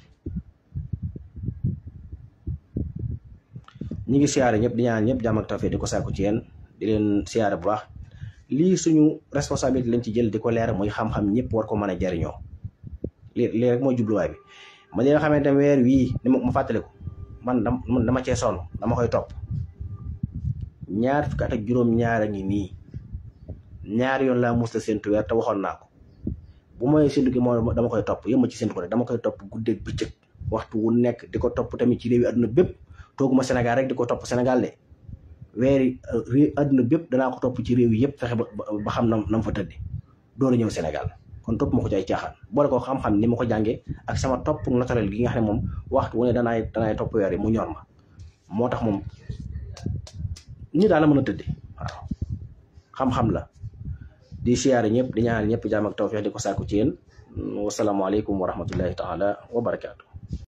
ñi ngi siyaare ñëpp di ñaan ñëpp jàmm ak tawfeex di ko sàkku ci yéen di leen siyaare bu baax lii suñu responsabilité lañ ci jël di ko leer muy xam-xam ñëpp war ko mën a jariñoo lii lii rek mooy jubluwaay bi ma li nga xamante ne weer wii ni ma fàttaliku man dama cee sonn dama koy topp ñaar fukki at ak juróom-ñaar a ngi nii ñaar yoon laa musta séntu weer te waxoon naa ko bu mooy séntu gi moo dama koy topp yëmma ci séntu ko rek dama koy topp guddeeg bëccëg waxtu wu nekk di ko topp tamit ci réew yi àdduna bépp tooguma Sénégal rek di ko topp Sénégal de weeri réew àdduna bépp danaa ko topp ci réew yi yëpp fexe ba ba xam na na mu fa tëddi door a ñëw Sénégal kon topp ma ko ci ay caaxaan boole ko xam-xam ni ma ko jàngee ak sama topp naturel gi nga xam ne moom waxtu wu ne danaay danaay topp weer yi mu ñor ma moo tax moom ñi daal la mën a tëddee waaw xam-xam la di siyaare ñëpp di ñaanal ñëpp jaam ak tawfeex di ko sàkku ci yéen wasalaamaaleykum wa rahmatullahi taala wa barakaatu